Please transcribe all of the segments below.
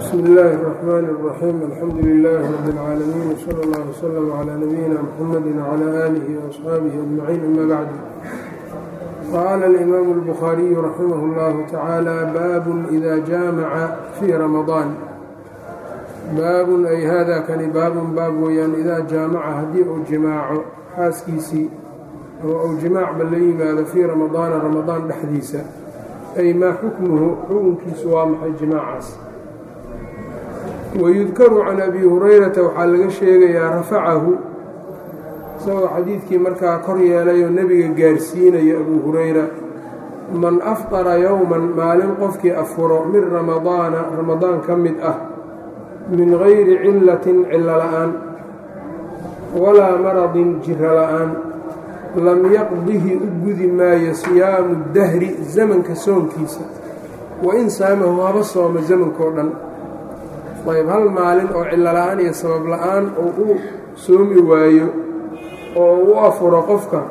bsmi illaahi الرaxmaan الraxiim alxamdu lilaahi rabi اlcaalamiin wsala اllah wslm clى nabiyina mxamadi wclى aalihi وaصxaabihi ajmaciin ama bacd qaala alimaamu اlbukhaariyu raximah اllahu tacaala baabun ida jaamaca fii ramadaan baabun ay hada kani baabun baab weeyaan idaa jaamaca haddii uu jimaaco xaaskiisii oo uu jimaacba la yimaado fii ramadaana ramadaan dhexdiisa ay maa xukmuhu xukunkiisu waa maxay jimaacaas wayudkaru can abi hurayrata waxaa laga sheegayaa rafacahu isagoo xadiidkii markaa kor yeelayoo nebiga gaarsiinaya abuu hurayra man afqara yowman maalin qofkii afuro min ramadaana ramadaan ka mid ah min gayri cillatin cillo la'aan walaa maradin jiro la'aan lam yaqdihi u gudi maayo siyaamu dahri zamanka soonkiisa wa in saamahu haba sooma zamankao dhan ayb hal maalin oo cillo la'aan iyo sabab la'aan oo u soomi waayo oo u afuro qofka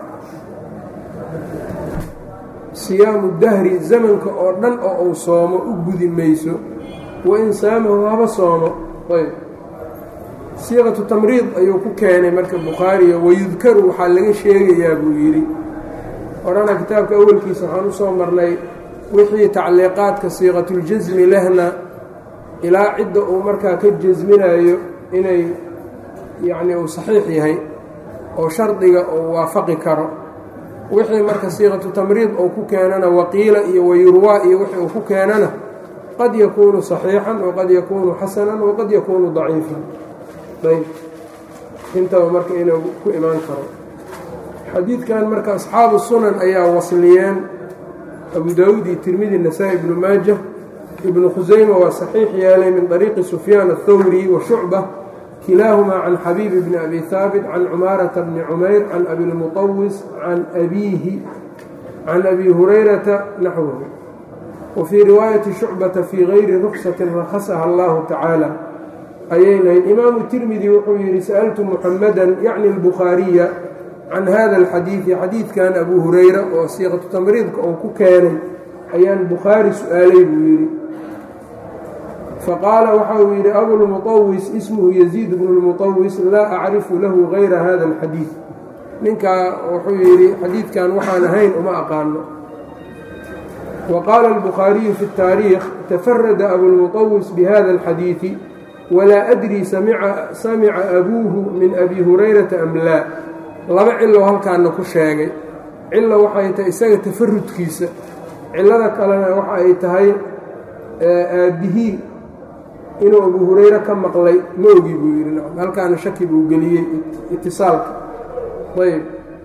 siyaamu dahri zamanka oo dhan oo uu soomo u gudi mayso wa in saamahu haba soomo ayb siiqatu tamriid ayuu ku keenay marka bukhaariga wayudkaru waxaa laga sheegayaa buu yidhi horana kitaabka awalkiisa waxaan u soo marnay wixii tacliiqaadka siiqatuljasmi lehna ilaa cidda uu markaa ka jasminayo inay yacni uu saxiix yahay oo shardiga uu waafaqi karo wixii marka siiqatu tamriid uu ku keenana waqiila iyo wayurwaa iyo wixii uu ku keenana qad yakuunu saxiixan waqad yakuunu xasanan waqad yakuunu daciifan ayb intaba marka inuu ku imaan karo xadiidkan marka asxaabu sunan ayaa wasliyeen abu daawuud iyo tirmidi nasaa-i ibnu maaja ibnu khusayma waa saxiix yeelay min طariiqi sufyaan aلthawri wa shucba kilaahumaa can xabiib bni abi haabit can cumaarata bni cumayr can abi lmuطawis can abiihi can abi hurayrata naxwahu wa fii riwaayati shucbata fii gayri ruksatin rakhasaha allahu tacaala ayay lahayd imaamu tirmidi wuxuu yidhi sa'altu muxamadan yacni albukhaariya can hada alxadiidi xadiidkan abu hurayra oo siiqatu tamriidka uu ku keenay ayaan bukhaari su-aalay buu yidhi faqaala waxa uu yidhi abulmuطawis ismuhu yaziid bnu lmuطawis laa acrifu lahu gayra hada alxadiid ninkaa wuxuu yidhi xadiidkan waxaan ahayn uma aqaano wa qaala albukhaariyu fi اtaariikh tafarada abulmuطawis bihada alxadiidi walaa adrii samica abuuhu min abi hurayrata am laa laba cilo halkaana ku sheegay cilo waxay tahay isaga tafarudkiisa cilada kalena waxa ay tahay aabbihii inuu abu hurayre ka maqlay ma ogi buu yidhi halkaana shaki buu geliyey itisaalka ayb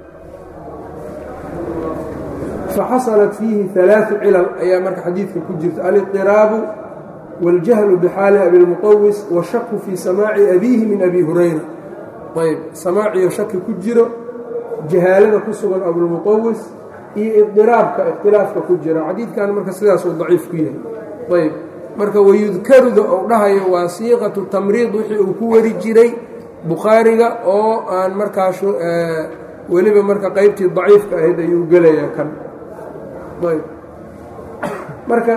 faxasalat fiihi alaau cilal ayaa marka xadiidka ku jirta aliqiraabu waاljahlu bxaali abilmuطawis washaku fii samaaci abiihi min abi hurayra ayb samaaciyo shaki ku jiro jahaalada ku sugan abulmuطawis iyo idiraabka ikhtilaafka ku jira xadiidkan marka sidaasuu daciif ku yahay ayb marka wayudkaruda ou dhahayo waa siiqatu tamriid wixii uu ku wari jiray bukhaariga oo aan markaas weliba marka qeybtii daciifka ahayd ayuu gelayaa kan ayb marka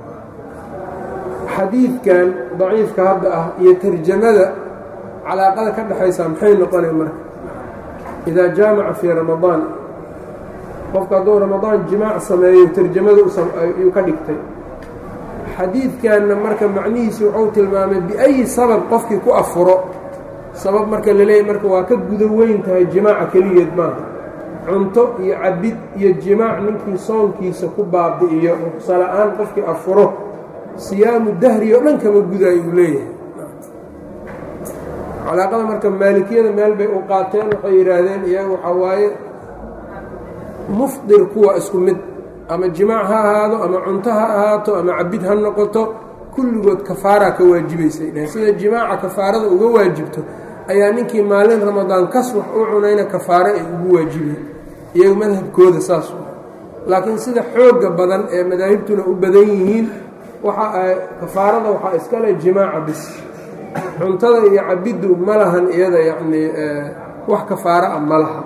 xadiidkan daciifka hadda ah iyo tarjamada calaaqada ka dhexaysaa maxay noqonay marka idaa jaamaca fii ramadaan qofka hadduu ramadaan jimaac sameeyo tarjamada ayuu ka dhigtay xadiidkanna marka macnihiisi wuxuu tilmaamay biayi sabab qofkii ku afuro sabab marka laleeyahy marka waa ka guda weyn tahay jimaaca keligeed maaha cunto iyo cabid iyo jimaac ninkii soonkiisa ku baabi'iyo ruqsala-aan qofkii afuro siyaamu dahri oo dhan kama gudaay uu leeyahay calaaqada marka maalikiyada meel bay u qaateen waxay yidhaahdeen iyaga waxaa waaye mufdir kuwa isku mid ama jimaac ha ahaado ama cunto ha ahaato ama cabid ha noqoto kulligood kafaaraa ka waajibaysay dheheen sida jimaaca kafaarada uga waajibto ayaa ninkii maalin ramadaan kas wax u cunayna kafaaro ay ugu waajibeen iyaga madhabkooda saas laakiin sida xoogga badan ee madaahibtuna u badan yihiin waxa kafaarada waxaa iskale jimaaca bis cuntada iyo cabiddu ma lahan iyada yacnii wax kafaaro ah ma laha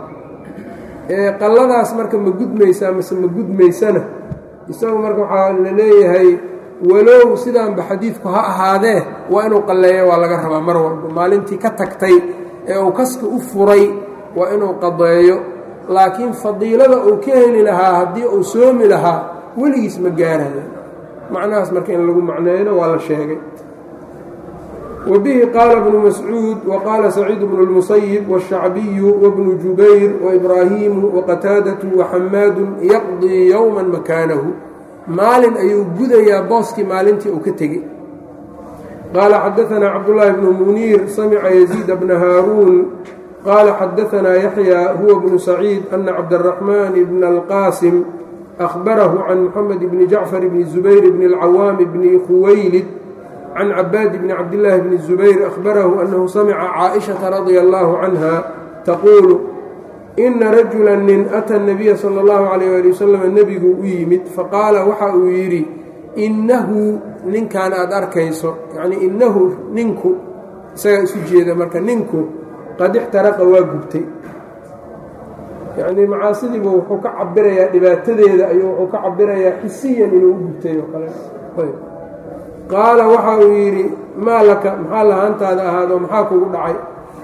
qalladaas marka ma gudmaysaa mase ma gudmaysana isagu marka waxaa la leeyahay walow sidaanba xadiidku ha ahaadee waa inuu qalleeyo waa laga rabaa mar walba maalintii ka tagtay ee uu kaska u furay waa inuu qadeeyo laakiin fadiilada uu ka heli lahaa haddii uu soomi lahaa weligiis ma gaarayo macnahaas marka in lagu macneeyno waa la sheegay wa bihi qaala bnu mascuud wa qaala saciid bnu اlmusayib wالshacbiyu wabnu jubayr waibraahiimu waqataadatu waxamaadu yaqdii yowma makaanahu maalin ayuu gudayaa booskii maalintii uu ka tegey qaala xadaanaa cabdullaahi bnu muniir samica yaziida bna haaruun qaala xadaanaa yaxya huwa bnu saciid ana cabdaraxmaan bna alqaasim ahbarahu can muxamed bni jacfar bni zubayr bni اlcawaami bni khuwaylid can cabaad bni cabdillaahi bni zubayr ahbarahu annahu samica caaishata radia allaahu canha taquulu ina rajula nin ata nabiya sala allahu calayh ali wasalam nebigu u yimid faqaala waxa uu yidhi innahu ninkan aada arkayso yacnii innahu ninku isagaa isu jeeda marka ninku qad ixtaraqa waa gubtay yacnii macaasidiibu wuxuu ka cabirayaa dhibaatadeeda ayuu wuxuu ka cabirayaa xisiyan inuu u gubtay oo kale qaala waxa uu yidhi maa laka maxaa lahaantaada ahaado maxaa kugu dhacay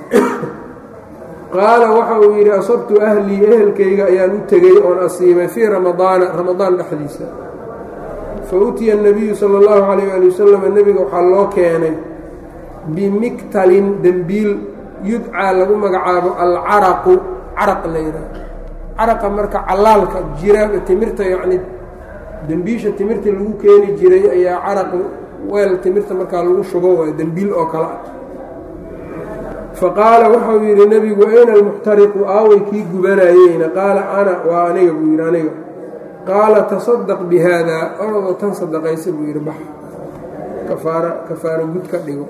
qaala waxa uu yidhi asabtu ahlii ehelkayga ayaan u tegey oon asiibay fii ramadaana ramadaan dhexdiisa fa utiya الnabiyu salى اllahu calayh ali wasalam nebiga waxaa loo keenay bimiktalin dembiil yudcaa lagu magacaabo alcaraqu caraq la yidhaah caraqa marka calaalka jira timirta yacni dembiisha timirta lagu keeni jiray ayaa caraq weel timirta markaa lagu shubo waa dembiil oo kale ah faqaala waxau yidhi nebigu ayna almuxtariqu aaway kii gubanayeyna qaala ana waa aniga buu yidhi aniga qaala tasadaq bi haadaa orodoo tan sadaqaysa buu yidhi bax kafaara kafaaro gud ka dhigo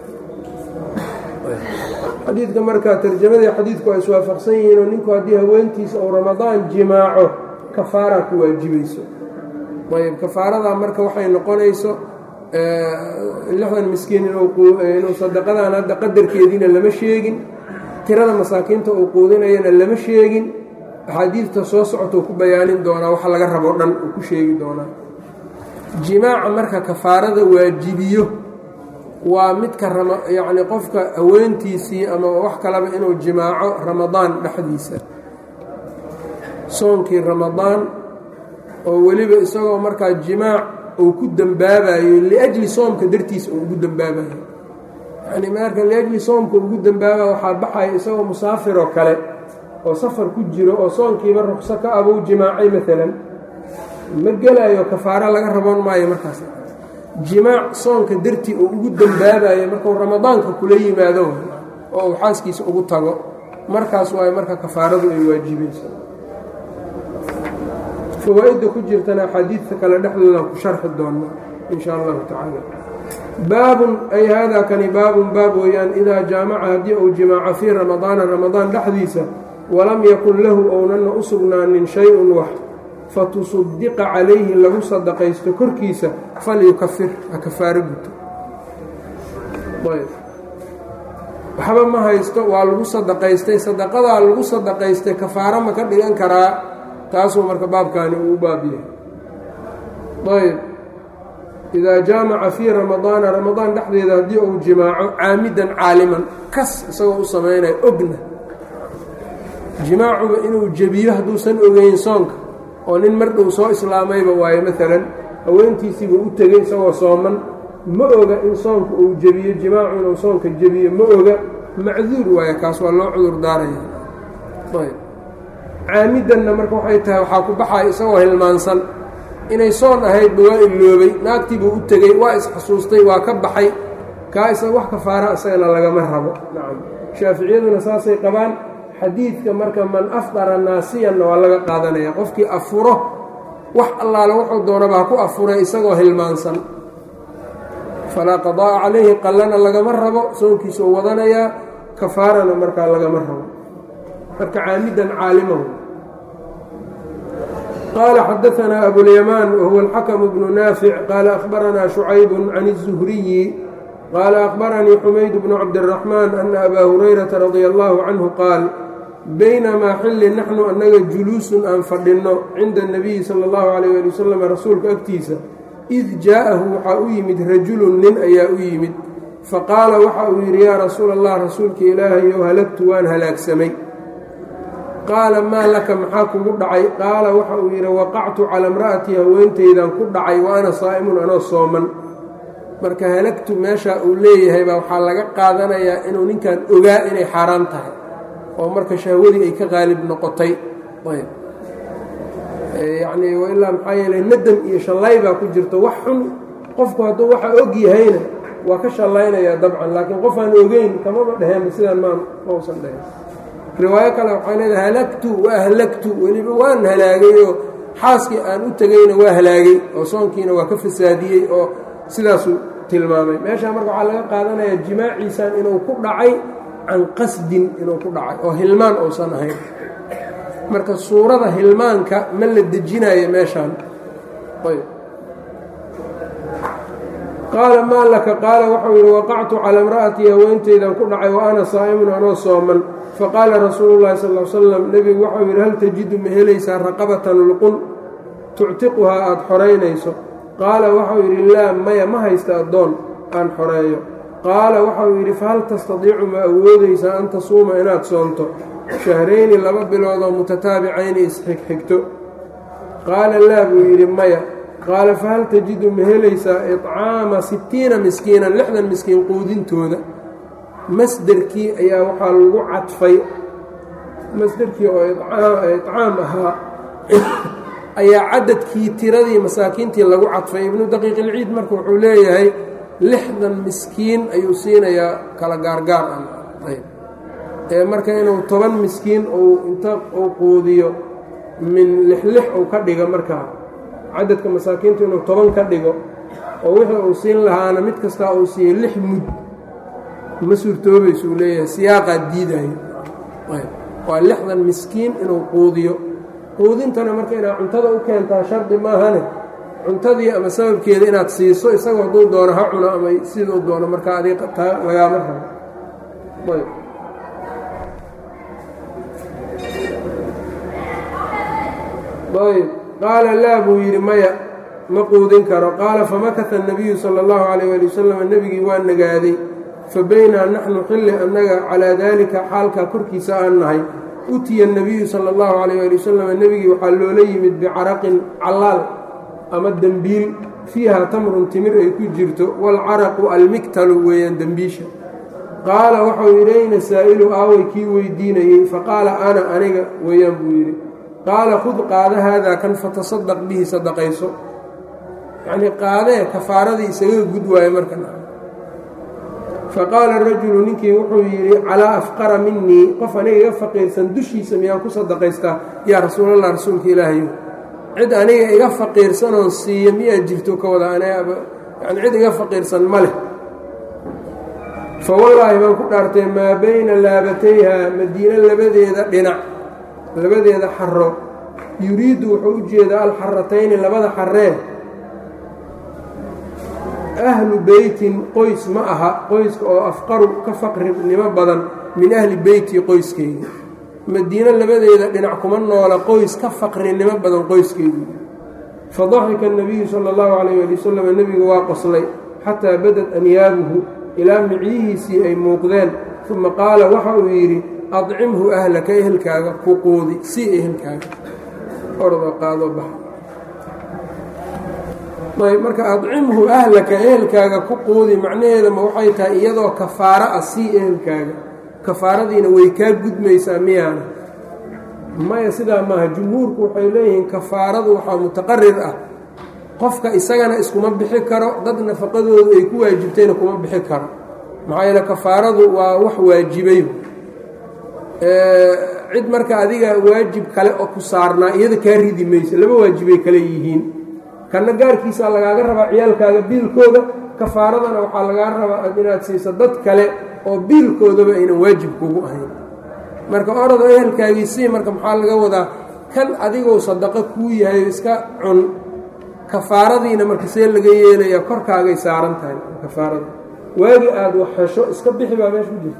xadiidka markaa tarjamadii xadiidku ay iswaafaqsan yihiin oo ninku haddii haweentiisa uu ramadaan jimaaco kafaaraa ku waajibayso ayb kafaaradaa marka waxay noqonayso lixdan miskiin inuu sadaqadan hadda qadarkeediina lama sheegin tirada masaakiinta uu quudinayana lama sheegin axaadiidta soo socota uu ku bayaanin doonaa waxa laga rabo dhan uu ku sheegi doonaa jimaaca marka kafaarada waajibiyo waa midka yacni qofka haweentiisii ama wax kaleba inuu jimaaco ramadaan dhexdiisa soonkii ramadaan oo weliba isagoo markaa jimaac uu ku dembaabayo liajli soomka dartiisa uu ugu dembaabayo yacni marka liajli soomka ugu dembaabayo waxaa baxaya isagoo musaafiroo kale oo safar ku jiro oo soonkiiba ruqso ka abuu jimaacay maalan ma gelayo kafaaro laga raboon maayo markaas jimaac soonka dartii uu ugu dembaabayo markuu ramadaanka kula yimaado oo uu xaaskiisa ugu tago markaas waayo marka kafaaradu ay waajibayso fawaa-idda ku jirtana axaadiidta kale dhexdooda ku sharxi doona in sha allahu tacaala baabun ay haadaa kani baabun baab weeyaan idaa jaamaca haddii uu jimaaco fii ramadaana ramadaan dhexdiisa walam yakun lahu ownana u sugnaanin shay-un wax fatusaddiqa calayhi lagu sadaqaysto korkiisa falyukafir ha kafaaro guto waxba ma haysto waa lagu sadaqaystay sadaqadaa lagu sadaqaystay kafaaro ma ka dhigan karaa taasuu marka baabkaani uu u baab yahay ayb idaa jaamaca fii ramadaana ramadaan dhexdeeda haddii uu jimaaco caamidan caaliman kas isagoo u samaynayo ogna jimaacuba inuu jebiyo hadduusan ogeyn soonka oo nin mar dhow soo islaamayba waayo maalan haweentiisiibuu u tegey isagoo sooman ma oga in soonka uu jebiyo jimaacu inuu soonka jebiyo ma oga macduur waayo kaas waa loo cudur daaraya ayb caamidanna marka waxay tahay waxaa ku baxaya isagoo hilmaansan inay soon ahaydba waa iloobay naagtiibuu u tegey waa isxasuustay waa ka baxay kaa isaga wax kafaara isagana lagama rabo nacam shaaficiyaduna saasay qabaan xadiidka marka man afdara naasiyanna waa laga qaadanaya qofkii afuro wax allaale wuxuu doonaba ha ku afuray isagoo hilmaansan falaa qadaa'a calayhi qallana lagama rabo soonkiisa u wadanayaa kafaarana markaa lagama rabo marka caamidan caalimahu qaala xadaanaa abulyamaan wahuwa alxakamu bnu naafic qaala akhbaranaa shucaybu can الzuhriyi qaala akhbaranii xumayd bnu cabdiraxmaan ana abaa hurayrata radia allahu canhu qaal baynamaa xilli naxnu annaga juluusun aan fadhinno cinda اnabiyi sala اllahu calayh ali wasalam rasuulka agtiisa id jaa'ahu waxaa u yimid rajulun nin ayaa u yimid faqaala waxa uu yidhi yaa rasuula allah rasuulka ilaahayow halagtu waan halaagsamay qaala maa laka maxaa kugu dhacay qaala waxa uu yidhi waqactu cala imra'atii haweenteydaan ku dhacay wa ana saa'imun anoo sooman marka halagtu meeshaa uu leeyahay baa waxaa laga qaadanayaa inuu ninkan ogaa inay xaaraan tahay oo marka shahwadii ay ka qaalib noqotay yacnii ilaa maxaa yeeley nadam iyo shallay baa ku jirto wax xun qofku hadduu waxa og yahayna waa ka shallaynayaa dabcan laakiin qof aan ogeyn kamaba dheheenba sidaan maan mausan dheheen riwaayo kale waxay leedahay halagtu wa ahlagtu weliba waan halaagay oo xaaskii aan u tegayna waa halaagay oo soonkiina waa ka fasaadiyey oo sidaasuu tilmaamay meeshaa marka waxaa laga qaadanayaa jimaaciisan inuu ku dhacay can qasdin inuu ku dhacay oo hilmaan uusan ahayn marka suurada hilmaanka ma la dejinayo meeshaan ayb qaala maa laka qaala waxau yidhi waqactu cala imra'atii haweenteydaan ku dhacay wa ana saa'imun anoo sooman faqaala rasuulu llahi sal l slam nebigu waxau yidhi hal tajidu ma helaysaa raqabatan luqun tuctiquhaa aada xoraynayso qaala waxau yidhi laa maya ma haysta addoon aan xoreeyo qaala waxau yidhi fahal tastadiicu ma awoodaysaa an tasuuma inaad soonto shahrayni laba biloodoo mutataabicayni isxigxigto qaala laa buu yidhi maya qaala fahal tajidu ma helaysaa iطcaama sittiina miskiinan lixdan miskiin quudintooda masderkii ayaa waxaa lagu cadfay masderkii oo iطcaam ahaa ayaa cadadkii tiradii masaakiintii lagu cadfay ibnu daqiiq ilciid marka wuxuu leeyahay lixdan miskiin ayuu siinayaa kala gaargaar ah ee marka inuu toban miskiin uu inta uu quudiyo min lixlix uu ka dhigo markaa cadadka masaakiintu inuu toban ka dhigo oo wixii uu siin lahaana mid kastaa uu siiyo lix mud ma suurtoobaysuu leeyahay siyaaqaa diidayo waa lixdan miskiin inuu quudiyo quudintana marka inaad cuntada u keentaa shardi maahane cuntadii ama sababkeeda inaad siiso isagoo hadduu doono ha cuno ama siduu doono marka adig taa lagaama rabo ayb ayb qaala laa buu yidhi maya ma quudin karo qaala famakata الnabiyu salى اllahu عalيyه ali wasalam nebigii waa nagaaday fabaynaa naxnu xilli annaga calaa daalika xaalkaa korkiisa aan nahay utiya الnabiyu salى اllahu عalيyه ali wasalam nebigii waxaa loola yimid bicaraqin callaal ama dembiil fiiha tamrun timir ay ku jirto waalcaraqu almiktalu weeyaan dembiisha qaala waxau yidhi ayna saa'ilu aaway kii weydiinayey faqaala ana aniga weeyaan buu yidhi qaala khud qaada haadaa kan fatasadaq bihi sadaqayso yacnii qaadee kafaaradii isaga gud waaye markan faqaala rajulu ninkii wuxuu yidhi calaa afqara minii qof aniga iga faqiirsan dushiisa miyaan ku sadaqaystaa yaa rasuulallah rasuulka ilaahayo cid aniga iga faqiirsanoon siiya miyaa jirto ka wada yani cid iga faqiirsan ma leh fa wallaahi baan ku dhaartay maa bayna laabatayha madiine labadeeda dhinac labadeeda xaro yuriiddu wuxuu u jeedaa alxaratayni labada xaree ahlu beytin qoys ma aha qoyska oo afqaru ka faqrinimo badan min ahli beyti qoyskeyga madiine labadeeda dhinac kuma noola qoys ka faqrinimo badan qoyskeygu fadaxika الnabiyu salى اllahu calayh ali wasalam nebigu waa qoslay xataa badad anyaabuhu ilaa micyihiisii ay muuqdeen uma qaala waxa uu yidhi adcimhu ahlaka ehelkaaga ku quudi sii ehelkaaga ordo qaado bax ayb marka adcimhu ahlaka ehelkaaga ku quudi macnaheedama waxay tahay iyadoo kafaaro ah sii ehelkaaga kafaaradiina way kaa gudmaysaa miyaana maya sidaa maaha jumhuurku waxay leeyihiin kafaaradu waxaa mutaqarir ah qofka isagana iskuma bixi karo dad nafaqadoodu ay ku waajibtayna kuma bixi karo maxaa yeele kafaaradu waa wax waajibay cid marka adiga waajib kale oo ku saarnaa iyada kaa ridi mayso laba waajibay kale yihiin kanna gaarkiisaa lagaaga rabaa ciyaalkaaga biilkooda kafaaradana waxaa lagaa rabaa inaad siiso dad kale oo biilkoodaba aynan waajib kugu ahayn marka orado ehelkaagii sii marka maxaa laga wadaa kan adigoo sadaqo kuu yahay iska cun kafaaradiina marka see laga yeelaya korkaagay saaran tahay kafaarada waagi aada wax hesho iska bixi baa meesha ku jirta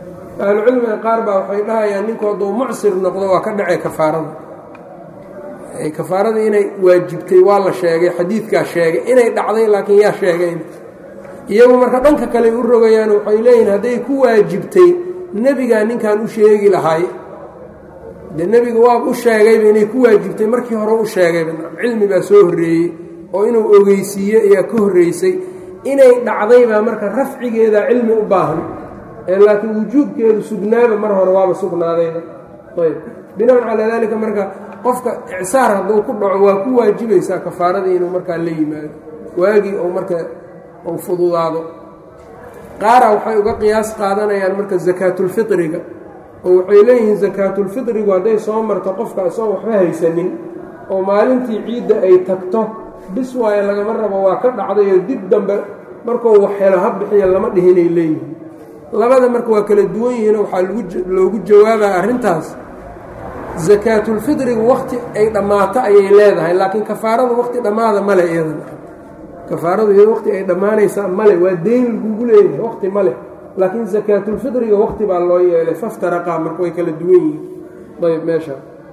ahlucilmiga qaar baa waxay dhahayaan ninku hadduu mucsir noqdo waa ka dhacay kafaarada kafaaradii inay waajibtay waa la sheegay xadiidkaa sheegay inay dhacday laakiin yaa sheegayn iyagu marka dhanka kale u rogayaan waxay leeyihin hadday ku waajibtay nebigaa ninkan u sheegi lahay de nebiga waaba u sheegayba inay ku waajibtay markii hore u sheegayba cilmi baa soo horreeyey oo inuu ogeysiiye ayaa ka horreysay inay dhacdaybaa marka rafcigeeda cilmi u baahan ee laakiin wujuubkeedu sugnaaba mar hore waaba sugnaadayba ayb binaan calaa daalika marka qofka icsaar hadduu ku dhaco waa ku waajibaysaa kafaaradii inuu markaa la yimaado waagii ou marka uu fududaado qaara waxay uga qiyaas qaadanayaan marka sakaatulfitriga oo waxay leeyihiin sakaatulfitrigu hadday soo marto qofka isagoon waxba haysanin oo maalintii ciidda ay tagto bis waayo lagama rabo waa ka dhacdayoo dib dambe markuu wax helo ha bixiya lama dhihinay leeyihiin labada marka waa kala duwan yihiinoo waxaa loogu jawaabaa arrintaas sakaatulfitrigu wakhti ay dhammaato ayay leedahay laakiin kafaaradu wakhti dhammaada male iyadan kafaaradu iyada waqti ay dhammaanaysaa male waa deyn lagugu leeyahay waqti male laakiin sakaatulfitriga waqti baa loo yeelay faftaraqaa marka way kala duwan yihiin ayb meesha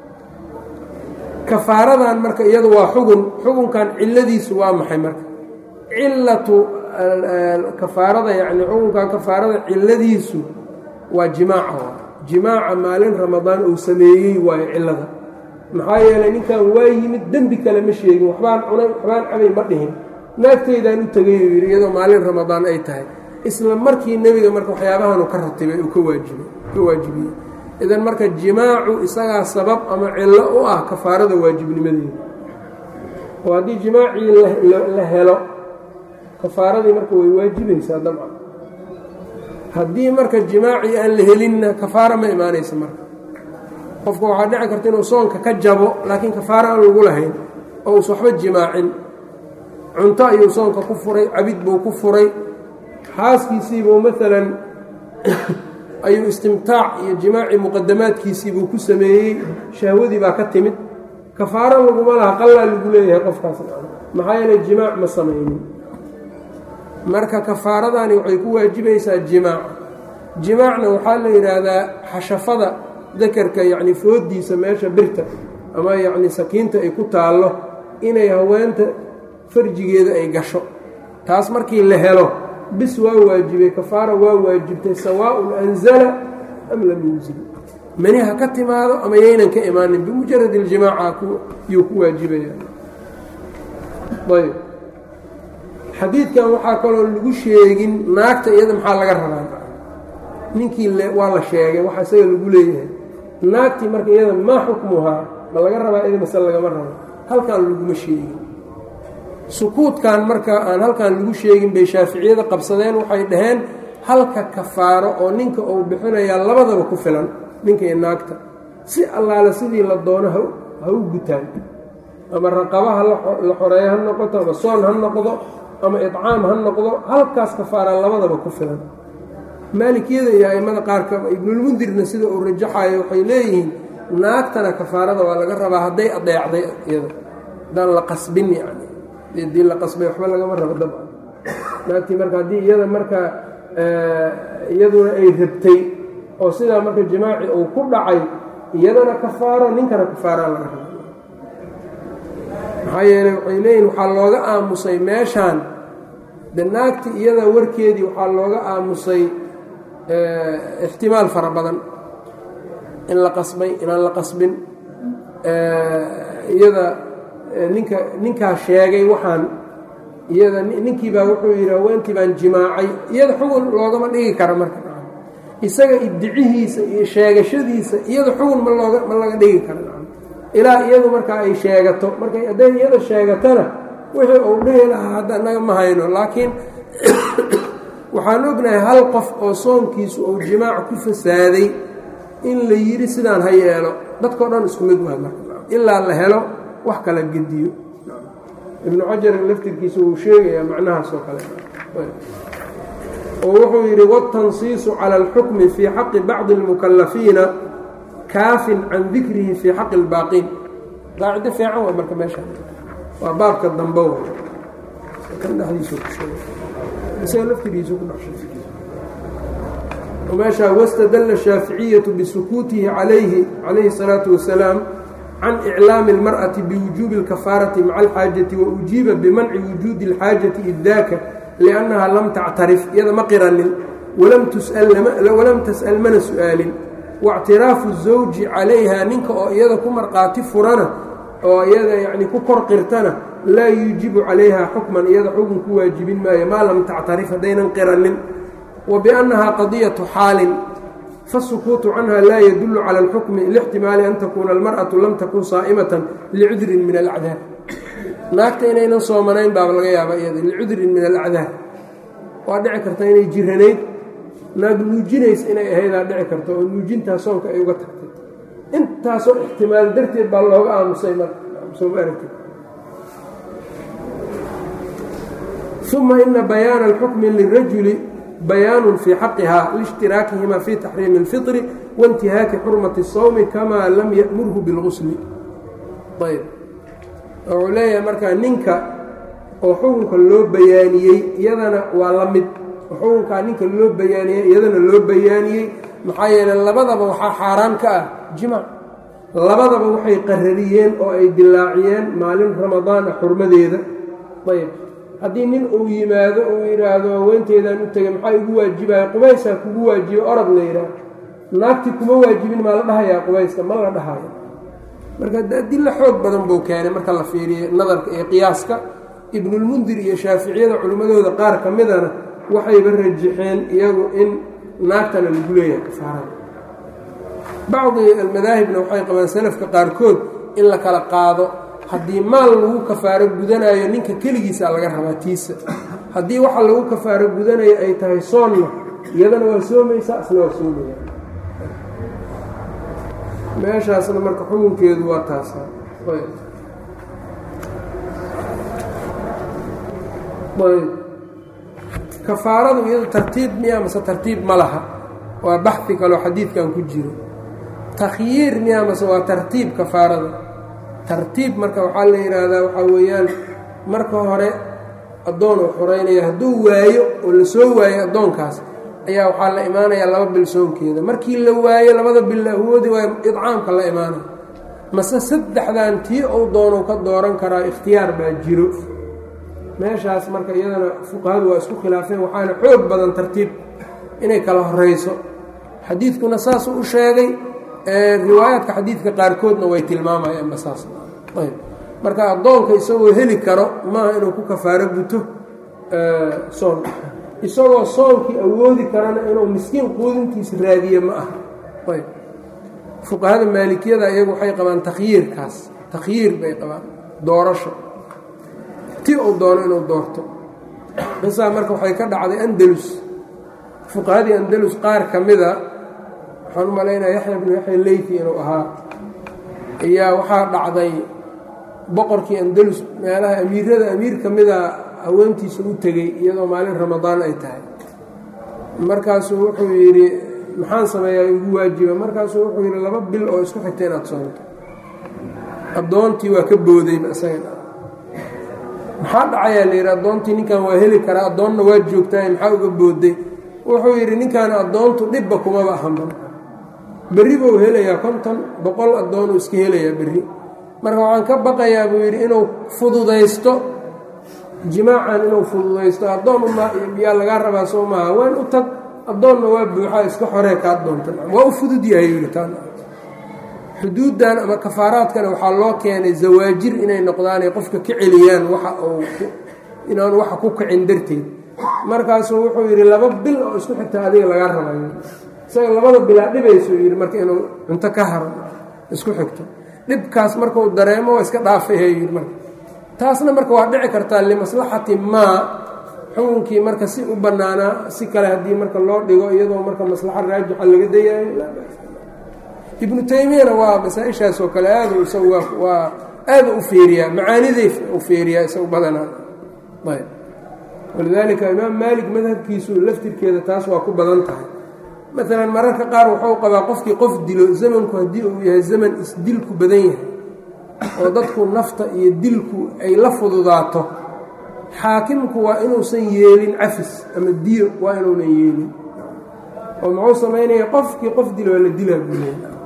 kafaaradan marka iyadu waa xugun xugunkan ciladiisu waa maxay marka cilatu kafaarada yacni xukunkan kafaarada ciladiisu waa jimaaca jimaaca maalin ramadaan uu sameeyey waayo cilada maxaa yeelay ninkan waa yimid dembi kale ma sheegin waxbaan cunay waxbaan cabay ma dhihin naagteydaan u tegay uu yidhi iyadoo maalin ramadaan ay tahay isla markii nebiga marka waxyaabahanuu ka ratibay uu ka waajibay ka waajibiyey idan marka jimaacu isagaa sabab ama cillo u ah kafaarada waajibnimadeeda oo haddii jimaacii la helo kafaaradii marka way waajibaysaa dabcan haddii marka jimaacii aan la helinna kafaara ma imaanaysa marka qofka waxaa dhici karta inuu soonka ka jabo laakiin kafaara aan lagu lahayn oo uus waxba jimaacin cunto ayuu soonka ku furay cabid buu ku furay xaaskiisiibuu maalan ayuu istimtaac iyo jimaacii muqadamaadkiisiibuu ku sameeyey shahwadii baa ka timid kafaaro laguma laha qallaa lagu leeyahay qofkaas maxaa yeelay jimaac ma samaynin marka kafaaradani waxay ku waajibaysaa jimaac jimaacna waxaa la yidhaahdaa xashafada dakarka yacni foodiisa meesha birta ama yacni sakiinta ay ku taallo inay haweenta farjigeeda ay gasho taas markii la helo bis waa waajibay kafaara waa waajibtay sawaaءun anzala am lam yunzil mani ha ka timaado ama yaynan ka imaanin bimujarad اljimaaca yuu ku waajibaya ayb xadiidkan waxaa kaloo lagu sheegin naagta iyada maxaa laga rabaa ninkii waa la sheegay waxa isaga lagu leeyahay naagtii marka iyada maa xukmuhaa ma laga rabaa ida mase lagama rabo halkan laguma sheegin sukuudkan marka aan halkan lagu sheegin bay shaaficiyada qabsadeen waxay dhaheen halka kafaaro oo ninka uu bixinayaa labadaba ku filan ninka iyo naagta si allaale sidii la doono ha u gutaan ama raqaba ha la xoreeyo ha noqoto ama soon ha noqdo ama icaam ha noqdo halkaas kafaaraan labadaba ku filan maalikiyada iyo a'immada qaarka ibnulmundirna sida uu rajaxayo waxay leeyihiin naagtana kafaarada waa laga rabaa hadday adeecday iyada haddaan la qasbin yani hadii la qasbay waxba lagama rabo dabcan naagtii marka haddii iyada marka iyaduna ay rabtay oo sidaa marka jimaaci uu ku dhacay iyadana kafaaro ninkana kafaaraa laga raba maxaa yeeley waxay leeyihin waxaa looga aamusay meeshaan de naagti iyada warkeedii waxaa looga aamusay ixtimaal fara badan in la qasbay inaan la qasbin iyada ninka ninkaa sheegay waxaan iyada ninkii baa wuxuu yidhi haweentii baan jimaacay iyada xugun loogama dhigi kara marka isaga ibdicihiisa iyo sheegashadiisa iyada xugun ma looga ma laga dhigi kara ilaa iyadu markaa ay sheegato markay hadday iyada sheegatana wixii uu dhihi lahaa hadda naga ma hayno laakiin waxaan ognahay hal qof oo soonkiisu uu jimaac ku fasaaday in la yidhi sidaan ha yeelo dadkao dhan isku mid waay marka ilaa la helo wax kala gediyo ibnu xajar laftirkiisa wuu sheegayaa macnahaas oo kale oo wuxuu yidhi watansiisu cala alxukmi fii xaqi bacdi اlmukalafiina kaafin can dikrihi fii xaqi اlbaaqiin qaacido fiican waa marka meesha waa baabka dambe w kan dhexdiisu ku sheegay isaga laftirkiisu ku meeshaa wastadalla shaaficiyatu bisukuutihi calayhi calayhi الsalaatu wasalaam can iclaami اlmarأati biwujuubi اlkafaarati maca alxaajati wa ujiiba bimanci wujuudi اlxaajati idaaka liannaha lam tactarif iyada ma qiranin walam tas'al mana su'aalin waاctiraafu الزawji calayha ninka oo iyada ku marqaati furana oo iyada yacni ku kor qirtana laa yuujibu calayha xukman iyada xukun ku waajibin maayo maa lam tactarif haddaynan qiranin wa biannaha qadiyatu xaalin faالsukuutu canha laa yadulu cala اlxukmi lاxtimaali an takuuna almarأaةu lam takun saa'imatan licudrin min alacdaar naagta inaynan soomanayn baaba laga yaaba iyada licudrin min alacdaar waa dhici karta inay jiranayd naag nuujinaysa inay ahaydaa dhici karta oo nuujintaa soonka ay uga tagtay intaasoo ixtimaal darteed baa looga aamusay marsooma aragti uma ina bayaana alxukmi lirajuli bayaanun fii xaqihaa liishtiraakihimaa fii taxriimi اlfiطri waintihaaki xurmati الsawmi kamaa lam ya'murhu bilgusli ayb wuxuu leeyahay markaa ninka oo xukunka loo bayaaniyey iyadana waa la mid xukunkaa ninka loo bayaaniyey iyadana loo bayaaniyey maxaa yeeley labadaba waxaa xaaraan ka ah jimaac labadaba waxay qarariyeen oo ay dilaaciyeen maalin ramadaan ah xurmadeeda ayb haddii nin uu yimaado uu yidhaahdo haweenteedaan u tegay maxaa igu waajibaya qubaysaa kugu waajiba orad la yidhaah naagti kuma waajibin maa la dhahayaa qubayska ma la dhahayo marka adilla xoog badan buu keenay marka la fiiriyey nadarka iyo qiyaaska ibnulmundir iyo shaaficiyada culimmadooda qaar ka midana waxayba rajaxeen iyagu in naagtana lagu leeyahay kafaarada bacdi almadaahibna waxay qabaan salafka qaarkood in la kala qaado haddii maal lagu kafaaro gudanayo ninka keligiisa laga rabaa tiisa haddii waxa lagu kafaaro gudanayo ay tahay soonna iyadana waa soomaysaa isna waa soomaya meeshaasna marka xukunkeedu waa taasa ayb kafaaradu iyadu tartiib miya mase tartiib ma laha waa baxi kaloo xadiidkan ku jiro takhyiir miya mase waa tartiib kafaarada tartiib marka waxaa la yidhaahdaa waxaa weeyaan marka hore addoon uu xoreynaya hadduu waayo oo la soo waayo addoonkaas ayaa waxaa la imaanayaa laba bil soonkeeda markii la waayo labada bil la awoodi waayo idcaamka la imaanaya mase saddexdan tii uu doonou ka dooran karaa ikhtiyaar baa jiro meeshaas marka iyadana fuqahadu waa isku khilaafeen waxaana xoog badan tartiib inay kala horeyso xadiidkuna saasuu u sheegay riwaayaadka xadiidka qaarkoodna way tilmaamayaanba saas ayb marka addoonka isagoo heli karo maaha inuu ku kafaaro guto soon isagoo soonkii awoodi karana inuu miskiin quudintiisa raadiye ma aha ayb fuqahada maalikiyada iyagu waxay qabaan takhyiirkaas takhyiir bay qabaan doorasho ti uu doono inuu doorto qisaa marka waxay ka dhacday andalus fuqahadii andalus qaar ka mida waxaan u malaynaya yaxya bnu yaxya leyfi inuu ahaa ayaa waxaa dhacday boqorkii andalus meelaha amiirada amiir ka mida haweentiisa u tegey iyadoo maalin ramadaan ay tahay markaasuu wuxuu yidhi maxaan sameeyaa igu waajiba markaasuu wuxuu yidhi laba bil oo isku xigta inaad soonto addoontii waa ka boodayba isaga maxaa dhacayaa la yidhi addoontii ninkan waa heli karaa addoonna waa joogtaay maxaa uga booday wuxuu yidhi ninkan addoontu dhibba kumaba ahanba berri buu helayaa konton boqol addoonuu iska helayaa berri marka waxaan ka baqayaa buu yidhi inuu fududaysto jimaacan inuu fududaysto addoon yaa lagaa rabaa soo maaha waan u tag addoonna waa buuxaa iska xoree kaa doontan waa u fudud yahay yidhi taan xuduuddan ama kafaaraadkana waxaa loo keenay zawaajir inay noqdaanay qofka ka celiyaan waxa uu inaanu waxa ku kacin darteed markaasuu wuxuu yidhi laba bil oo isku xigta adiga lagaa rabayo isaga labada bilaa dhibaysuu yidhi marka inuu cunto ka haro isku xigto dhibkaas markuu dareemo waa iska dhaafayha yidhi marka taasna marka waa dhici kartaa limaslaxati maa xukunkii marka si u bannaanaa si kale haddii marka loo dhigo iyadoo marka maslaxa raajixa laga dayayo ibnu taymiyana waa masaa-ishaas oo kale aadu isagu waa aada u fiiriyaa macaaniday u fiiriyaa isagu badanaa ayb walidaalika imaam maalik madhabkiisu laftirkeeda taas waa ku badan tahay maalan mararka qaar wuxuu qabaa qofkii qof dilo zamanku haddii uu yahay zaman isdilku badan yahay oo dadku nafta iyo dilku ay la fududaato xaakimku waa inuusan yeelin cafis ama diyo waa inuunan yeelin oo muxuu samaynaya qofkii qof dilo waa la dilaa buuleya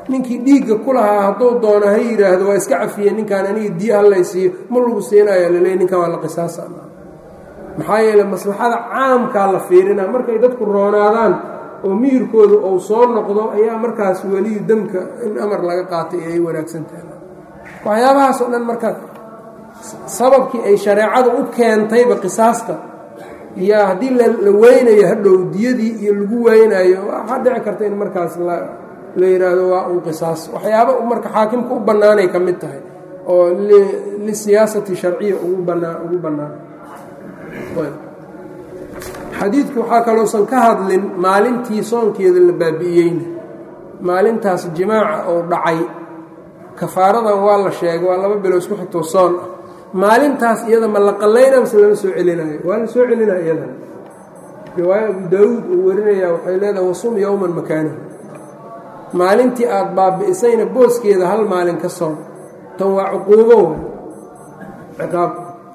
ninkii dhiigga ku lahaa hadduu doono ha yidhaahdo waa iska cafiyey ninkaan aniga diya hallaysiiyo ma lagu siinayo laleey ninkan waa la qisaasa maxaa yeele maslaxada caamkaa la fiirina markay dadku roonaadaan oo miyirkooda ou soo noqdo ayaa markaas weliyu demka in amar laga qaatay ay wanaagsan tahay waxyaabahaas oo dhan marka sababkii ay shareecadu u keentayba qisaasta yaa haddii la weynayo hadhow diyadii iyo lagu weynayo waxaa dhici karta in markaas la yidhaahdo waa un qisaas waxyaaba marka xaakimka u bannaanay ka mid tahay oo lisiyaasati sharciya ugu banaa ugu bannaan xadiidku waxaa kaloosan ka hadlin maalintii soonkeeda la baabi'iyeyna maalintaas jimaaca oo dhacay kafaaradan waa la sheegay waa laba bilo isku xigtoo soon ah maalintaas iyada ma la qallayna mase lama soo celinayo waa la soo celinaya iyadana riwaayo abu daawuud uu warinaya waxay leedahay wasum yowman makaanahu maalintii aada baabi'isayna booskeeda hal maalin ka soon tan waa cuquubo ciqaab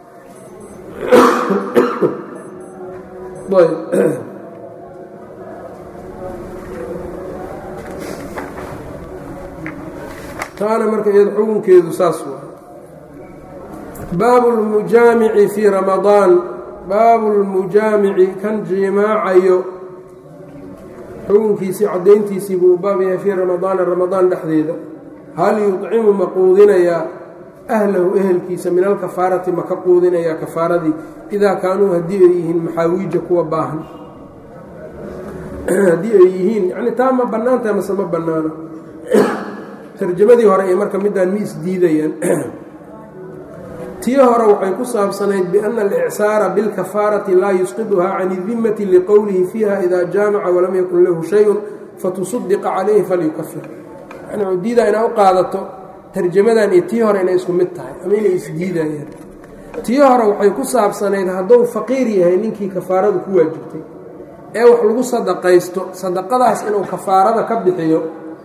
taana marka iyada xukunkeedu saas waa baabu lmujaamici fii ramadaan baabu lmujaamici kan jimaacayo xukunkiisii caddayntiisii buu baab yahay fii ramadaana ramadaan dhexdeeda hal yudcimu ma quudinayaa ahlahu ehelkiisa min alkafaarati ma ka quudinayaa kafaaradii idaa kaanuu haddii ay yihiin maxaawiija kuwa baahan haddii ay yihiin yani taa ma bannaantaha mase ma bannaano tarjamadii hore ay marka midaan mi isdiidayaan tii hore waxay ku saabsanayd biana alicsaara bilkafaarati laa yusqiduhaa can idimati liqowlihi fiiha idaa jaamaca walam yakun lahu shayun fatusadiqa calayhi falyukafir yani u diidaa inaa u qaadato tarjamadan iyo tii hore inay isku mid tahay ama inay isdiidayaan tii hore waxay ku saabsanayd hadduu faqiir yahay ninkii kafaaradu ku waajibtay ee wax lagu sadaqaysto sadaqadaas inuu kafaarada ka bixiyo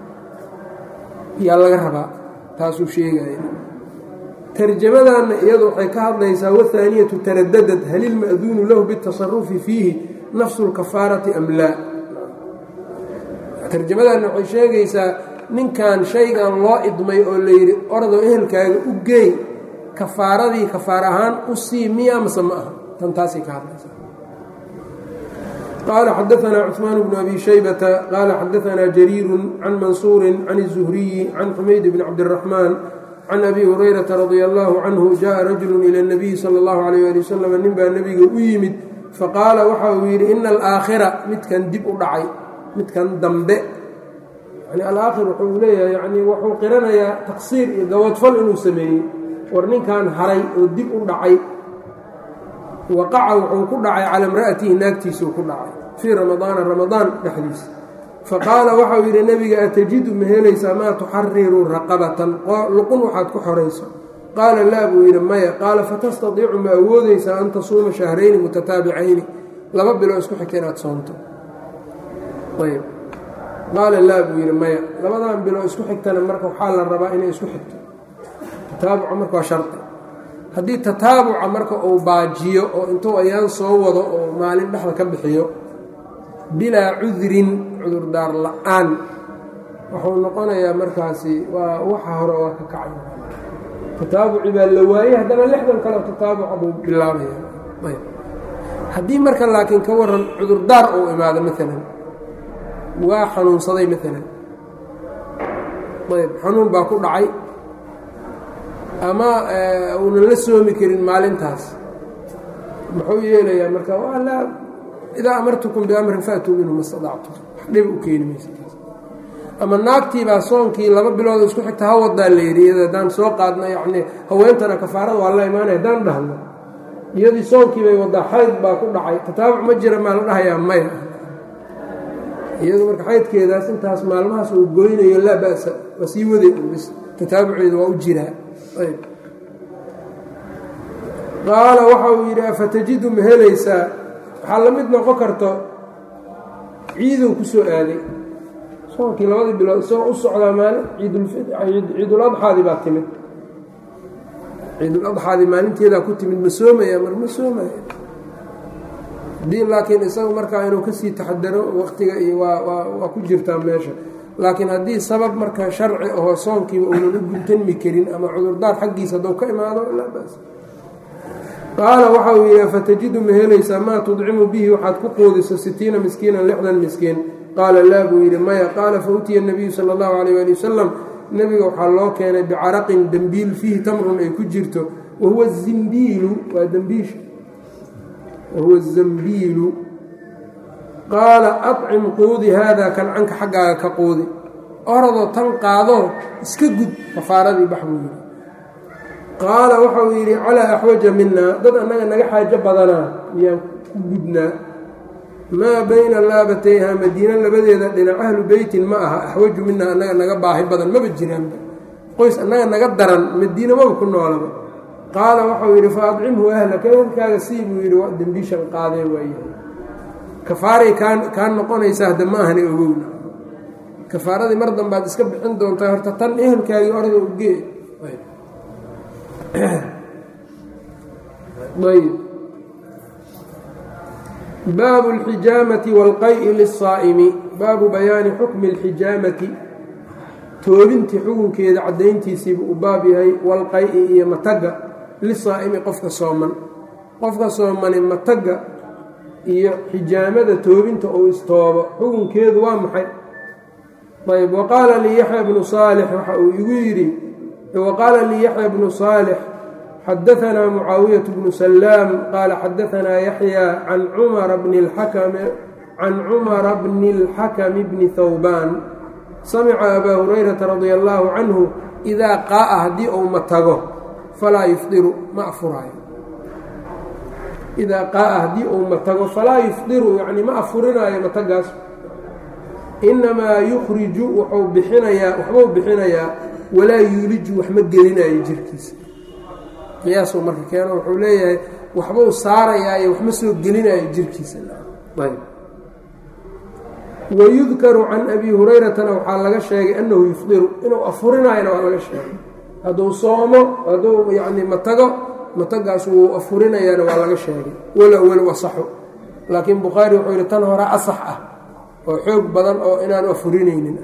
yaa laga rabaa taasuu sheegaya tarjamadanna iyadu waxay ka hadlaysaa wathaaniyatu taradadad hal ilma'duunu lahu bitasarufi fiihi nafsu lkafaarati am laa tarjamadanna waxay sheegaysaa ninkan shaygan loo idmay oo layidhi ordoo ehelkaaga u geey kafaaradii kafaar ahaan u sii miya mase ma aha tan taasay ka hadlaysaa qaala xadaanaa cuثmaan bnu abi shaybata qaala xadaanaa jariiru can mansuuri can الzuhriyi can xumayd bn cabdالraxmaan can abi hurayrata radia allahu canhu jaءa rajulu ilى اnabiyi salى اllahu alayh ali wasalam nin baa nebiga u yimid faqaala waxa uu yidhi ina alaakhira midkan dib u dhacay midkan dambe yani alaakhir wuxuu leeyahay yani wuxuu qiranayaa taqsiir iyo gaboodfal inuu sameeyey war ninkan haray oo dib u dhacay waqaca wuxuu ku dhacay cala imra'atihi naagtiisuu ku dhacay fii ramadaana ramadaan dhexdiisa faqaala waxau yidhi nebiga atajidu ma helaysaa maa tuxariru raqabatan luqun waxaad ku xorayso qaala laa buu yidhi maya qaala fatastadiicu ma awoodaysaa an tasuuma shahrayni mutataabicayni laba biloo isku xigta inaad soonto ayb qaala laa buu yidhi maya labadan biloo isku xigtana marka waxaa la rabaa inay isku xigto tataabuca marka waa shardi haddii tataabuca marka uu baajiyo oo intuu ayaan soo wado oo maalin dhexda ka bixiyo bilaa cudrin cudurdaar la-aan wuxuu noqonayaa markaasi waa waxa hore waa ka kacay tataabuci baa la waayey haddana lixdan kaleo tataabuca buu bilaabaya ayb haddii marka laakiin ka waran cudurdaar uu imaado maalan waa xanuunsaday maalan ayb xanuun baa ku dhacay ama uunan la soomi karin maalintaas muxuu yeelayaa marka laa idaa amartukum biamrin faatuu minhu ma stadactum wax dhiba u keeni maysa ama naagtiibaa soonkii laba bilooda isku xigta ha wadaa la yidhi iyada haddaan soo qaadna yacnii haweentana kafaarada waa la imaanaya haddaan dhahno iyadii soonkii bay wadaa xayd baa ku dhacay tataabuc ma jira maa la dhahayaa maya iyadu marka xaydkeedaas intaas maalmahaas uu goynayo laa ba'sa waa sii waday bis tataabuceeda waa u jiraa ayb qaala waxa uu yidhi afatajidu ma helaysaa waxaa la mid noqon karto ciiduu ku soo aaday soonkii labadii bilood isagoo u socdaa maalin ciiduladxaadii baa timid ciiduladxaadii maalinteedaa ku timid ma soomaya mar ma soomaya haddii laakiin isagu markaa inuu kasii taxadaro waktiga iyo waa waa ku jirtaa meesha laakiin haddii sabab marka sharci ahoo soonkiiba uunan u guntanmi karin ama cudurdaar xaggiisa hadduu ka imaado laa bas qaala waxa uu yidhi fatajidu ma helaysaa maa tudcimu bihi waxaad ku quudiso sitiina miskiinan lixdan miskiin qaala laa buu yidhi maya qaala fa utiya nabiyu sala allahu calayh ali wasalam nebiga waxaa loo keenay bicaraqin dembiil fiihi tamrun ay ku jirto wa huwa zimbiilu waa dembiisha wa huwa zambiilu qaala acim quudi haadaa kan canka xaggaaga ka quudi oradoo tan qaadoo iska gud kafaaradii bax buu yidhi qaala waxau yidhi calaa axwaja minaa dad annaga naga xaajo badanaa miyaan ku gudnaa maa bayna laabatayha madiina labadeeda dhinac ahlu beytin ma aha axwaju minaa annaga naga baahi badan maba jiraanba qoys annaga naga daran madiina maba ku noolaba qaala waxau yidhi fa adcimhu ahlaka ehelkaaga sii buu yidhi waa dembiishan qaadee waaye kafaaray kaa kaa noqonaysaa hadda ma ahana ogowna kafaaradii mar dambaad iska bixin doontaa horta tan ehelkaagii orada ugee ayb baabu اlxijaamati wاlqay'i liلsaa'imi baabu bayaani xukmi اlxijaamati toobintii xukunkeeda caddayntiisiibu u baab yahay walqay-i iyo matagga lisaa'imi qofka sooman qofka soomani matagga iyo xijaamada toobinta uu istoobo xukunkeedu waa maxay ayb waqaala lii yaxya bnu saalix waxa uu igu yidhi waqaala lii yaxya bnu saalix xadaanaa mucaawiyaة bnu salaam qaala xadaanaa yaxya can cumara bni can cumara bni اlxakmi bni hawbaan samica abaa hurayrata radia allaahu canhu idaa qaa'a haddii uu matago falaa yufdiru ma afuraayo idaa qaaa haddii uu matago falaa yufdiru yacni ma afurinaayo matagaas innamaa yukhriju wuxuu bixinayaa waxbuu bixinayaa walaa yuuliju wax ma gelinayo jirkiisa qiyaasuu marka keeno wuxuu leeyahay waxbuu saarayaayo wax ma soo gelinayo jirkiisa ayb wayudkaru can abi hurayratana waxaa laga sheegay annahu yufdiru inuu afurinaayona waa laga sheegay hadduu soomo hadduu yacni matago matagaas wuu afurinayaana waa laga sheegay walow walow asaxu laakiin bukhaari wuxuu yidhi tan hore asax ah oo xoog badan oo inaanu afurinaynin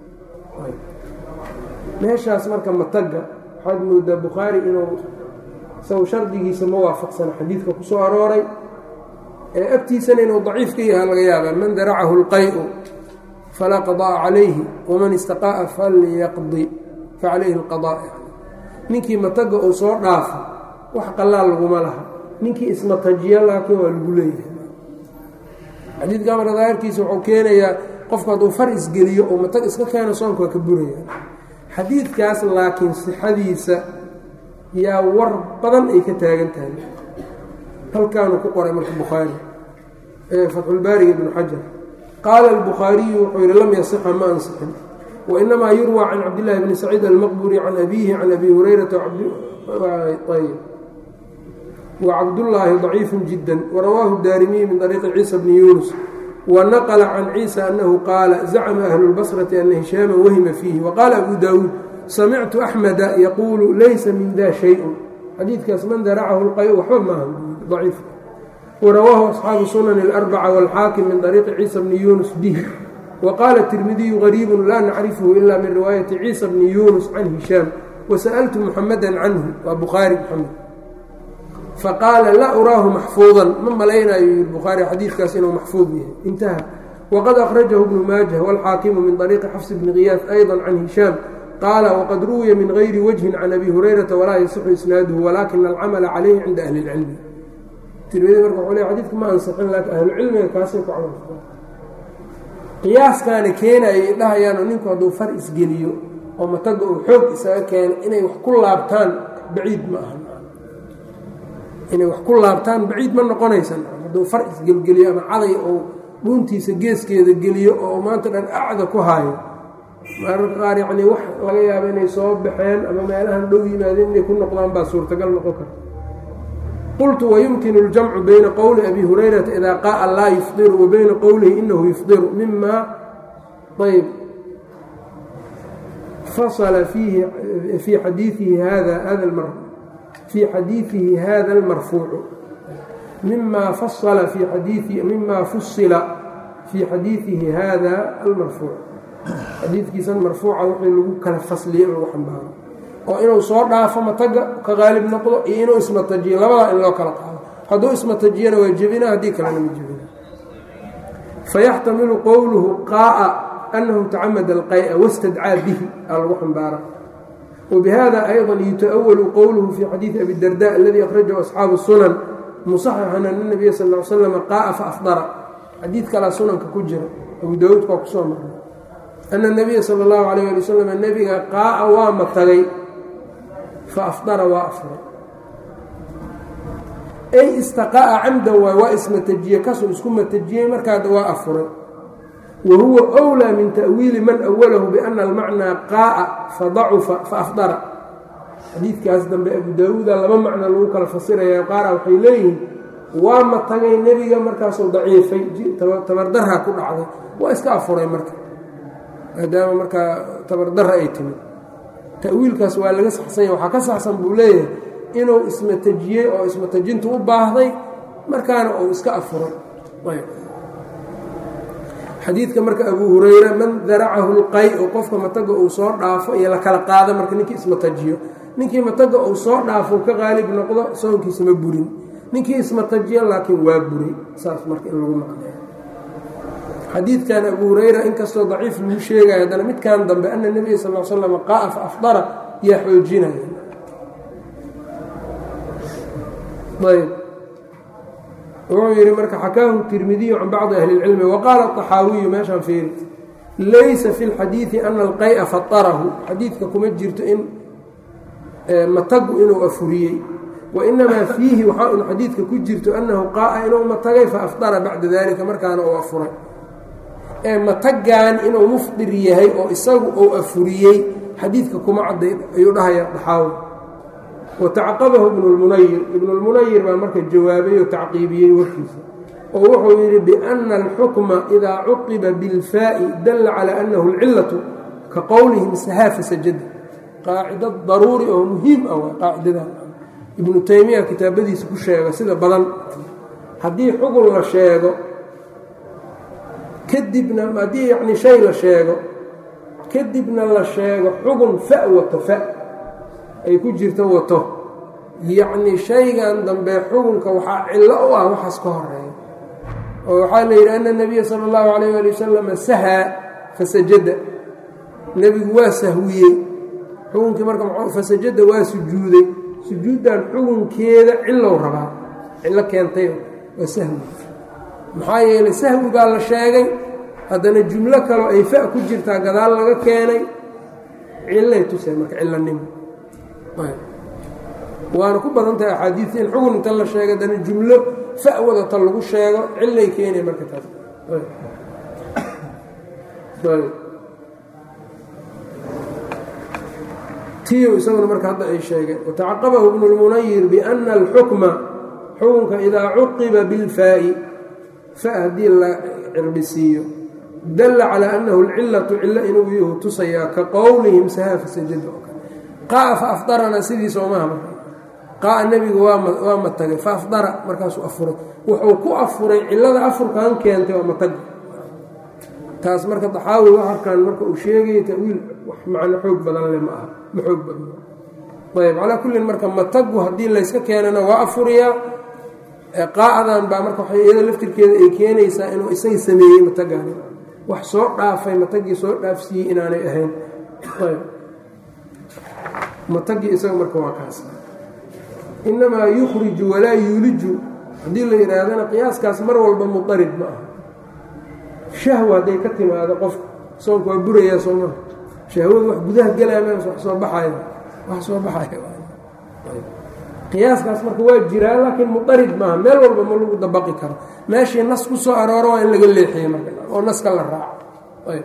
meeshaas marka matagga waxaad moodaa bukhaari inuu isagu shardigiisa ma waafaqsana xadiidka ku soo arooray ee agtiisana inuu daciif ka yaha laga yaabaa man daracahu اlqay-u falaa qada'a calayhi waman istaqa'a falyaqdi facalayhi اlqadaa ninkii matagga uu soo dhaafo wax qalaal laguma laha ninkii ismatajiya laakiin waa lagu leeyahay xadiidka marka daahirkiisa wuxuu keenayaa qofku hadduu far isgeliyo oo matag iska keeno soonka waa ka buraya xadiidkaas laakiin sixadiisa yaa war badan ay ka taagan tahay halkaanu ku qoray marka bukhaari ee fatxulbaariga ibnu xajar qaala albukhaariyu wuxuu yidhi lam yasixa ma ansixin wainamaa yurwى can cabdillaahi bni saciid almaqburi can abiihi can abi hurayrata ayb wcabdullaahi ضaciifu jida warawaahu daarimiyi min طariiqi ciisa bni yunus wanaqla can ciisa anahu qaala zacma ahlu اlbasrati ana hishaama wahima fiihi waqaala abu daawuud samictu axmeda yaquulu laysa min da shayءu xadiidkaas man daracahu اlqay waxba maaha aciif warawaahu asxaabu sunan اlarbaca wاlxaakim min طariiqi ciisa bni yunus bihi waqaala tirmidiyu gariibu laa nacrifhu ila min riwaayati ciisa bni yunus can hishaam wasaأltu muxamada canhu waa bukhaari mxamed faqaala laa uraahu maxfuudan ma malaynayo yii bukhaari xadiidkaas inuu maxfuud yahay intaha waqad akhrajahu bnu maajah wاlxaakimu min طariiqi xafs bni kiyaas ayضa can hishaam qaala waqad ruwiya min gayri wajhin can abi hurayrata walaa yasixu isnaaduhu walakina alcamala calayhi cinda ahli اlcilmi tirmidi marka wxuu le xadidka ma ansixin laakiin ahlucilmiga kaasay ku camal qiyaaskaana keenayay dhahayaano ninku hadduu far isgeliyo oo mataga uu xoog isaga keeno inay wax ku laabtaan baciid ma aha inay wax ku laabtaan baciid ma noqonaysa hadduu far isgelgeliyo ama caday ou dhuuntiisa geeskeeda geliyo oo maanta dhan acda ku haayo mararka qaar yacnii wax laga yaabo inay soo baxeen ama meelahan dhow yimaadeen inay ku noqdaan baa suurtagal noqon karta qultu wayumkinu اljamcu bayna qowli abi hurayrata idaa qaaa laa yufdiru wa bayna qowlihi inahu yufdiru mima ayb fasla fiihi fii xadiiihi hada hada fii xadiiثihi hada اlmarfuucu mima fasla fii xadiii mima fusila fii xadiiثihi hada almarfuuc xadiidkiisan marfuuca wixii lagu kala fasliyey in lagu xambaaro oo inuu soo dhaafo mataga ka qaalib noqdo iyo inuu ismatajiyo labadaa in loo kala qaado hadduu ismatajiyana waa jebina haddii kalena ma jebina fayaxtamilu qowluhu qaa'a annahu tacamada alqay'a wastadcaa bihi aa lagu xambaara wbihada ayضa yuta'walu qowluhu fi xadiidi abi darda aladi akhrajahu asxaabu sunan musaxixan ana nabiya sal l slm qaaa faafdara xadiid kalaa sunanka ku jira abu daawuud baa kusoo marnay ana nabiya sal اllahu alayh ali wasalam nebiga qaaa waa matagay faafdara waa afray ay istaqa'a camdan waay waa ismatajiye kasoo isku matajiyey markaada waa afuray wa huwa أwlىa min ta'wiili man awalahu biana almacnaa qaaa fadacufa faafdara xadiidkaas dambe abu daawuuda laba macno lagu kala fasiraya qaara waxay leeyihiin waa matagay nebiga markaasuu daciifay tabardarra ku dhacday waa iska afuray marka maadaama markaa tabardarra ay timid ta'wiilkaas waa laga saxsanya waxaa ka saxsan buu leeyahay inuu ismatajiyey oo ismatajintu u baahday markaana uu iska afuray xadiidka marka abu hurayra man daracahu lqay o qofka mataga uu soo dhaafo iyo la kala qaado marka ninkii ismatajiyo ninkii mataga uu soo dhaafo ka qaalib noqdo soonkiisa ma burin ninkii ismatajiyo laakiin waa buray saas marka in lagu maqneeyo xadiidkan abu hurayra inkastoo daciif lagu sheegayo haddana midkan dambe ana nebiya sal l slam qaaa fa afdara yaa xoojinaya ayb wuxuu yidhi marka xakaahu tirmidiyu can bacdi ahli اlcilmi waqaala طaxaawiyu meeshaan fiiri laysa fi اlxadiidi ana alqay'a fatarahu xadiidka kuma jirto in matagu inuu afuriyey wainamaa fiihi waxaa un xadiidka ku jirto annahu qaaa inuu matagay faafdara bacda dalika markaana uu afuray ee matagan inuu mufdir yahay oo isagu uu afuriyey xadiidka kuma cadday ayuu dhahaya daxaawi watacaqabahu ibnu lmunayir ibnulmunayir baa marka jawaabay oo tacqiibiyey warkiisa oo wuxuu yidhi biana alxukma idaa cuqiba bilfaa'i dalla calaa annahu alcillatu ka qowlihim sahaafa sajada qaacido daruuri oo muhiim ah waa qaacidadan ibnu taymiya kitaabadiisa ku sheega sida badan haddii xugun la sheego kadibna haddii yacni shay la sheego kadibna la sheego xugun fa wato fa ay ku jirto wato yacni shaygan dambe xugunka waxaa cillo u ah waxaas ka horeeya oo waxaa la yidhi ana nebiya sala allahu calayh ali wasalam sahaa fasajada nebigu waa sahwiyey xukunkii marka fasajada waa sujuuday sujuuddan xugunkeeda cilow rabaa cillo keentay waa sahwi maxaa yeelay sahwigaa la sheegay haddana jumlo kaloo ay fa ku jirtaa gadaal laga keenay cillay tusay marka cillanimo waana ku badan tahay axaadiista in xugun inta la sheego haddana jumlo fa wadata lagu sheego cillay keenay marka taas tiyo isaguna marka hadda ay sheegeen watacaqabahu ibnu lmunayir biana alxukma xukunka idaa cuqiba bilfaa'i fa haddii la cirbisiiyo dalla calaa annahu alcillatu cillo inuu yuhu tusayaa ka qowlihim sahaafa sajada oo kale qaaa fa afdarana sidiisa omaha marka qaaa nebigu waa matagay fa afdara markaasuu afuray wuxuu ku afuray cillada afurkan keentay waa matag taas marka daxaawi waxarkan marka uu sheegaya tawiil wax macno xoog badan le ma aha ma xoog badno ayb calaa kullin marka matagu haddii layska keenana waa afuriyaa qaa'adan baa marka waxay iyada laftirkeeda ay keenaysaa inuu isaga sameeyey matagaani wax soo dhaafay matagii soo dhaafsiiyey inaanay ahayn ayb matagii isaga marka waa kaas innamaa yukhriju walaa yuuliju haddii la yidhaahdana qiyaaskaas mar walba mudarid ma aha shahwa hadday ka timaado qofka soonka waa burayaa soo maha shahwadu wax gudaha gelaya m wax soo baxaya wax soo baxaya qiyaaskaas marka waa jiraa laakiin mudarid maaha meel walba ma lagu dabaqi karo meeshii nas ku soo arooro waa in laga leexiye marka oo naska la raaco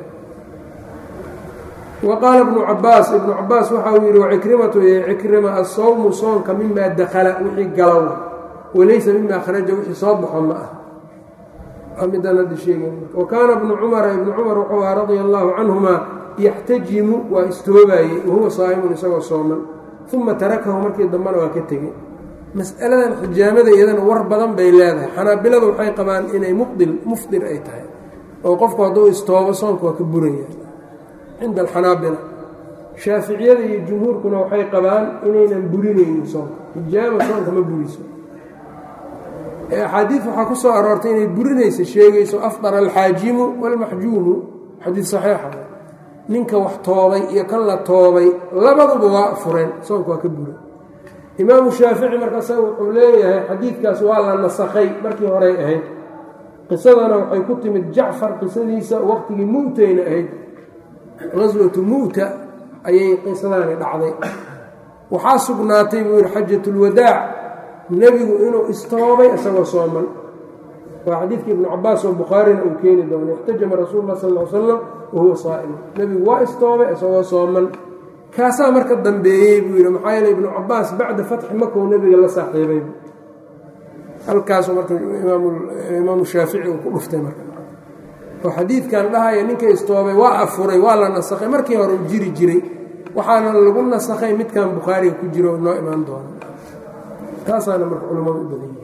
wa qaala ibnu cabaas ibnu cabaas waxa uu yidhi wacikrimatu cikrima asawmu soonka mimaa dakala wixii galow walaysa mima kharaja wixii soo baxo ma ah midaan hadda sheegay wa kaana ibnu cumara ibnu cumar wuxuu aha radia allaahu canhuma yaxtajimu waa istoobaayey wahuwa saa'imun isagoo sooman uma tarakahu markii dambena waa ka tegey mas'aladan xijaamada iyadana war badan bay leedahay xanaabilada waxay qabaan inay mubdil mufdir ay tahay oo qofku hadduu istoobo soonka waa ka buraya cinda alxanaabila shaaficiyada iyo jumhuurkuna waxay qabaan inaynan burinaynin soonka hijaama soonka ma buriso axaadiid waxaa ku soo aroortay inay burinaysa sheegayso afdara alxaajimu waalmaxjuumu xadiid saxiixa ninka wax toobay iyo kan la toobay labaduba waa fureen soonka waa ka bura imaamu shaafici markaasa wuxuu leeyahay xadiidkaas waa la nasakhay markii horey ahayd qisadana waxay ku timid jacfar qisadiisa waqtigii mu'tayna ahayd qaswatu mu'ta ayay qisadaani dhacday waxaa sugnaatay buu yidhi xajatulwadaac nebigu inuu istoobay isagoo sooman waa xadiidkii ibnu cabaas oo bukhaarina uu keeni doono ixtajama rasuulu lah sal l slam wahuwa saa'im nebigu waa istoobay isagoo sooman kaasaa marka dambeeyey buu yidhi maxaa yeele ibnu cabaas bacda fatxi makow nebiga la saaxiibay halkaasu marka imaamu shaafici uu ku dhuftay marka oo xadiidkan dhahaya ninka istoobay waa afuray waa la nasakhay markii hore uu jiri jiray waxaana lagu nasakhay midkan bukhaariga ku jiro noo imaan doono taasaana marka culammadu u badan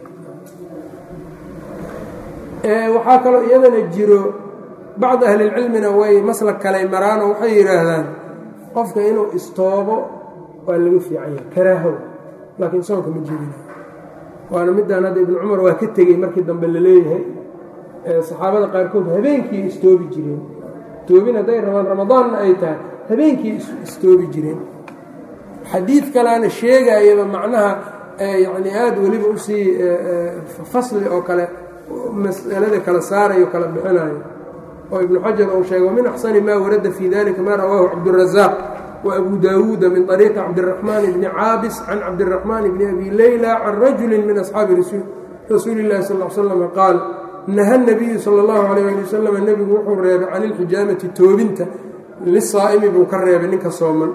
yahay waxaa kaloo iyadana jiro bacdi ahlilcilmina way maslak kaley maraanoo waxay yidhaahdaan qofka inuu istoobo waa laga fiican yahay karaahow laakiin soonka ma jirina waana midaan hadda ibnu cumar waa ka tegey markii dambe la leeyahay saxaabada qaarkood habeenkii istoobi jireen toobin hadday rabaan ramadaanna ay tahay habeenkii istoobi jireen xadiid kaleana sheegayaba macnaha yacni aada weliba usii fasli oo kale mas'alada kala saarayo kala bixinayo oo ibnu xajar uu sheegay wamin axsani maa warada fii dalika maa rawaahu cabdurazaaq wa abu daawuuda min طariiqi cabdiraxmaan bni caabis can cabdiraxmaan bni abi leyla can rajuli min asxaabi rasuuli اllahi sal l slam qaal naha nabiyu sal اllahu alayh ali wasalam nebigu wuxuu reebay can ilxijaamati toobinta lisaa'imi buu ka reebay ninka sooman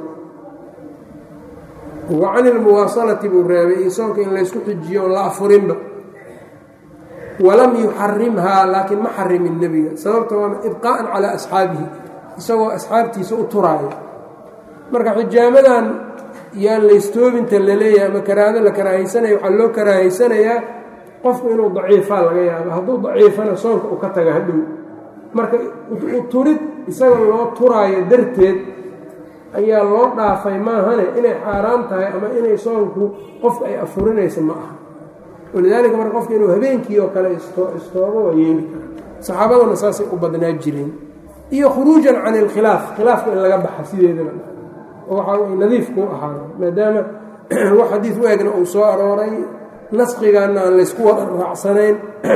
wa can ilmuwaasalati buu reebay iyo soonka in laysku xijiyo on la afurinba walam yuxarimhaa laakiin ma xarimin nebiga sababta waa ibqaa'an calaa asxaabihi isagoo asxaabtiisa u turaayo marka xijaamadan yaan laystoobinta la leeyahay ama karaahado la karaahaysanayo waxaa loo karaahaysanayaa qofku inuu daciifaa laga yaabo hadduu daciifana soonka uu ka taga hadhow marka u turid isaga loo turaayo darteed ayaa loo dhaafay maahane inay xaaraan tahay ama inay soonku qofka ay afurinayso ma aha walidaalika marka qofka inuu habeenkii oo kale istoobo waa yeeli kara saxaabaduna saasay u badnaa jireen iyo khuruujan can ilkhilaaf khilaafka in laga baxa sideedaba oo waxa way nadiif kuu ahaada maadaama wax xadiid u egna uu soo arooray nasqigaana aan laysku wada raacsanayn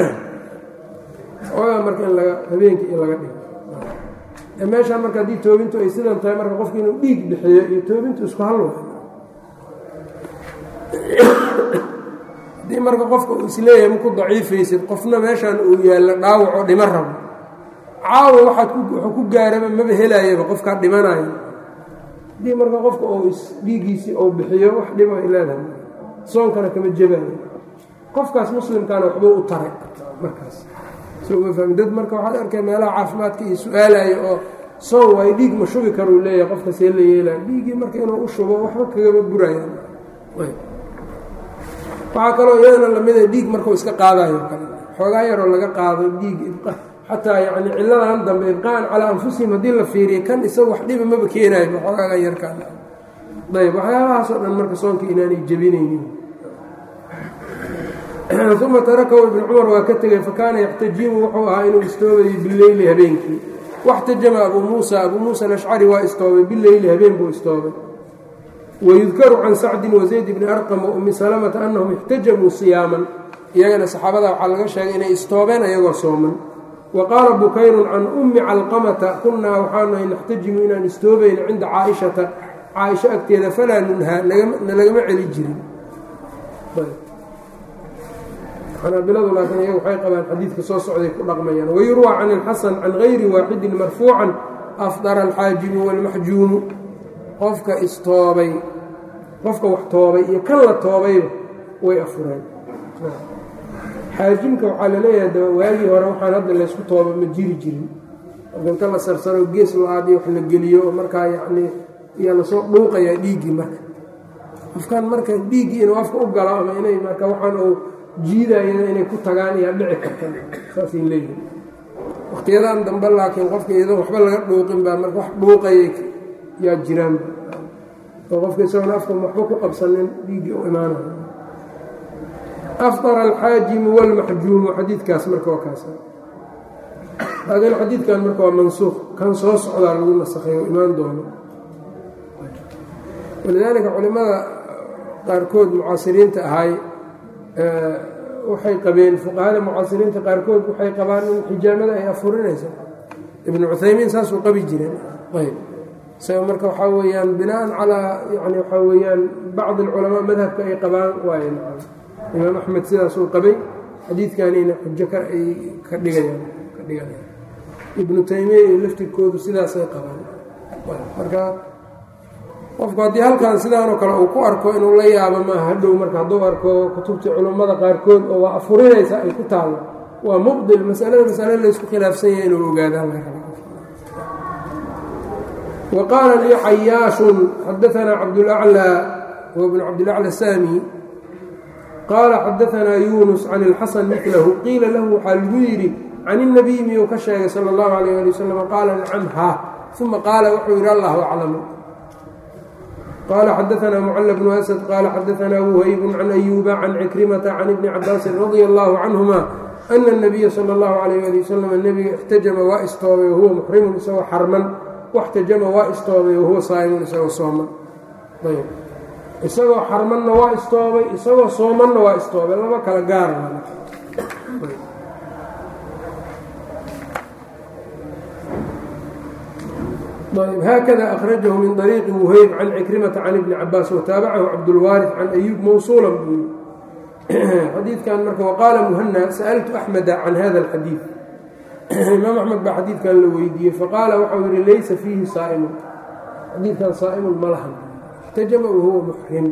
ooga marka in laga habeenkii in laga dhigo meeshaan marka haddii toobintu ay sidan tahay marka qofki inuu dhiig bixiyo iyo toobintu isku halwa haddii marka qofka uu isleeyahay maku daciifaysid qofna meeshaan uu yaallo dhaawac oo dhimo rabo caawa waxaad wuxuu ku gaaraba maba helaayaba qofkaa dhimanayo haddii marka qofka uu isdhiigiisii uu bixiyo wax dhibo ay leedahay soonkana kama jebaayo qofkaas muslimkaana waxbuu u taray markaas dad marka waxaad arkay meelaha caafimaadka iyo su-aalayo oo soon waayo dhiig ma shubi karuu leeyahay qofka see la yeelaya dhiiggii marka inuu u shubo waxba kagama burayaan waxaa kaloo iyadana lamida dhiig markuu iska qaadayo kale xoogaa yaroo laga qaado dhiig xataa yani ciladan dambe ibqaan calaa anfusihim haddii la fiiriya kan isaga wax dhiba maba keenayo xoogaaga yarkaan ayb waxyaabahaasoo dhan marka soonka inaanay jebinaynin uma tarakahu ibnu cumar waa ka tegey fakaana yaxtajimu wuxuu ahaa inuu istoobayo bileyli habeenkii waxtajama abuu muusa abuu muusa alashcari waa istoobay bileyli habeen buu istoobay wayudkaru can sacdin wazayd bni arqam waumi salamata annahum ixtajamuu siyaaman iyagana saxaabada waxaa laga sheegay inay istoobeen ayagoo sooman wa qaala bukayrun can ummi calqamata kunnaa waxaanahay naxtajimu inaan istoobayno cinda caaishata caaisho agteeda falaa nunhaa nalagama celi jirin xanaabiladu laakiin iyaga waxay qabaan xadiidka soo socday ku dhaqmayaan wayurwaa can ilxasan can gayri waaxidin marfuucan afdara alxaajimu waalmaxjuumu qofka istoobay qofka wax toobay iyo kan la toobayba way afureen xaajimka waxaa laleeyahay daba waagii hore waxaan hadda laysku tooba ma jiri jirin inta la sarsaro gees lo-aad iyo wax la geliyo oo markaa yacnii iyaa lasoo dhuuqayaa dhiiggii marka qofkan marka dhiiggii inuu afka u galo ama inay marka waxaan uu jiidayana inay ku tagaan ayaa dhici karta saasay leeyihin wakhtiyadan dambe laakiin qofka iyadoon waxba laga dhuuqin baa marka wax dhuuqaya yaa jiraan oo qofka isagoona afka waxba ku qabsanin dhiiggii u imaanaya afطara alxaajimu wاlmaxjuumu xadiidkaas marka waa kaas laakiin xadiidkan marka waa mansuuq kan soo socdaa lagu nasakhay oo imaan doono walidaalika culimmada qaarkood mucaasiriinta ahay waxay qabeen fuqahada mucaasiriinta qaarkood waxay qabaan in xijaamada ay afurinaysa ibnu cuthaymiin saasuu qabi jireen ayb isaga marka waxaa weeyaan binaan calaa yani waxaa weeyaan bacdi alculamaa madhabka ay qabaan waaye imaam axmed sidaasuu qabay xadiidkanina xujo ka ay ka dhigayaan ka dhiganayaan ibnu taymiya iyo laftirkoodu sidaasay qabaan marka qofku haddii halkan sidaanoo kale uu ku arko inuu la yaabo maaha hadhow marka hadduu arko kutubtii culummada qaarkood oo waa afurinaysa ay ku taallo waa mubdil masalada masale laysku khilaafsan yahay inuu ogaadaan la raba wa qaala lii xayaashun xadaanaa cabdulaclaa huwa bnu cabdilacla saami qaala xadaanaa yuunus can ilxasan milahu qiila lahu waxaa lagu yidhi can الnabiy miyuu ka sheegay salى اllahu alayh ali wasalam qaala nacam ha uma qaala wuxuu yidhi allahu aclamu qala xadaanaa mucala bnu asad qaala xadaanaa wuhaybun can ayuuba can cikrimata can ibni cabaasin radia allahu canhuma ana الnabiya salى اllahu alayh ali wasalam nebiga ixtajama waa istoobay wahuwa muxrimun isagoo xarman waxtajama waa istoobay wahuwa saa'imun isagoo sooman ayb isagoo xarmanna waa istoobay isagoo soomanna waa istoobay laba kala gaara hkda أkرaجه min طريiqi وhayb can cikrimةa can iبni cabaas وtaabacahu cabdالwاariث can أyuub mawصuula buu xadiidkan marka waqaala mhna sأltu أxmeda can hada الxadiiث imaam axmed baa xadiidkan la weydiiyey faqaala waxau yihi laysa fiihi saaimun xadiidkan saaimun ma lahan اxtajama wahuwa muxrim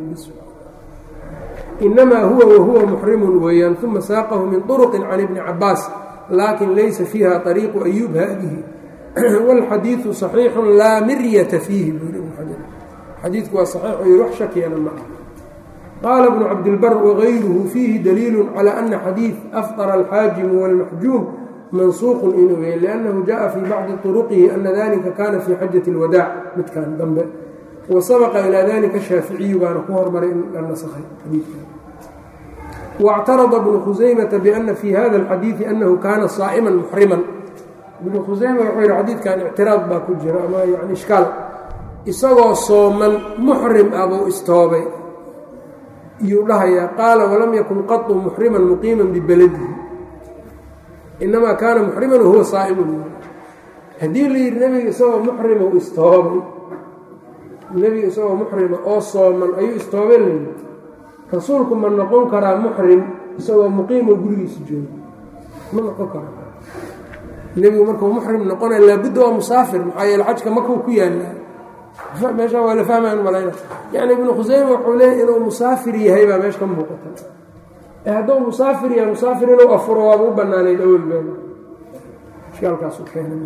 inamaa huwa wahuwa muxrimun weeyaan uma saaqahu min طرqi can ibni cabaas lakin laysa fiiha طariiqu أyuub haadihi wاlxadiiثu صaxiixu laa miryata fiihi buu yii xajar xadiidku waa saxiixu yii wax shakiyana ma ah qaala bnu cabdilbar wagayruhu fiihi daliilu calى ana xadiiث afطara alxaajimu wاlmaxjuum mansuuqu inuu yahay liannahu jaءa fii bacdi طuruqihi ana dalika kana fii xajaة اlwadaac midkan dambe wa sabaqa ilaa dalika shaaficiyu baana ku hormaray in la nasakhay xadiidkan واctarada bnu khusaymata bأna fii hada اlxadiiثi anahu kana saa'ma muxrima ibnu khuseyme wuxuu yidhi xadiidkan ictiraad baa ku jira ama yani ishkaal isagoo sooman muxrim ah buu istoobay iyuu dhahayaa qaala walam yakun qatu muxriman muqiiman bibaladihi inamaa kaana muxriman wahuwa saa'imun haddii la yidhi nebiga isagoo muxrima u istoobay nebiga isagoo muxrima oo sooman ayuu istoobay layidhi rasuulku ma noqon karaa muxrim isagoo muqiimo gurigiisa jooga ma noqon karaa nebigu markuu muxrim noqonaya laabudda waa musaafir maxaa yeele xajka makuu ku yaallaa meeshaa waa la fahmayan malayna yacni ibnu khuseyme wuxuu leeyay inuu musaafir yahay baa meesha ka muuqata ee hadduu musaafir yahay musaafir inuu afuro waaba u bannaanayd awelbeeda ishkaalkaasu keenay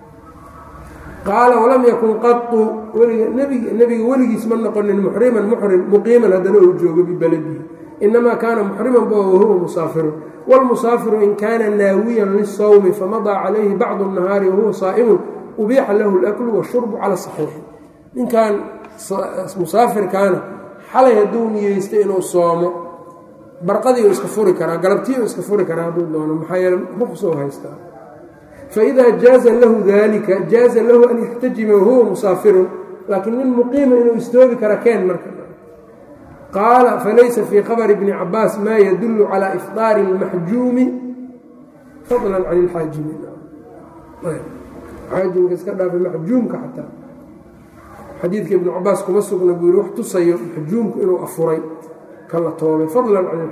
qaala walam yakun qatu weliga nbig nebiga weligiis ma noqonin muxriman muxrim muqiiman haddana uu joogo bibaladihi inamaa kaana muxriman ba wahuwa musaafirun wاlmusaafiru in kaana naawiyan lisawmi famadaa calayhi bacdu الnahaari wahuwa saa'imun ubiixa lahu اlaklu washurbu cala saxiixi ninkan musaafirkaana xalay hadduu niyeystay inuu soomo barqadii u iska furi karaa galabtii u iska furi karaa hadduu doono maxaa yeele ruqsou haystaa faإida jaaza lahu dalika jaaza lahu an yaxtajima wahuwa musaafirun laakiin nin muqiima inuu istoobi kara keen marka qaala falaysa fii khabri bni cabaas maa yadulu calى ifطaari اlmaxjuumi fadla can اlxaajimi xaajimka iska dhaafa maxjuumka xataa xadiidka ibnu cabaas kuma sugna buu yihi wax tusayo maxjuumku inuu afuray kala toobay fadlan can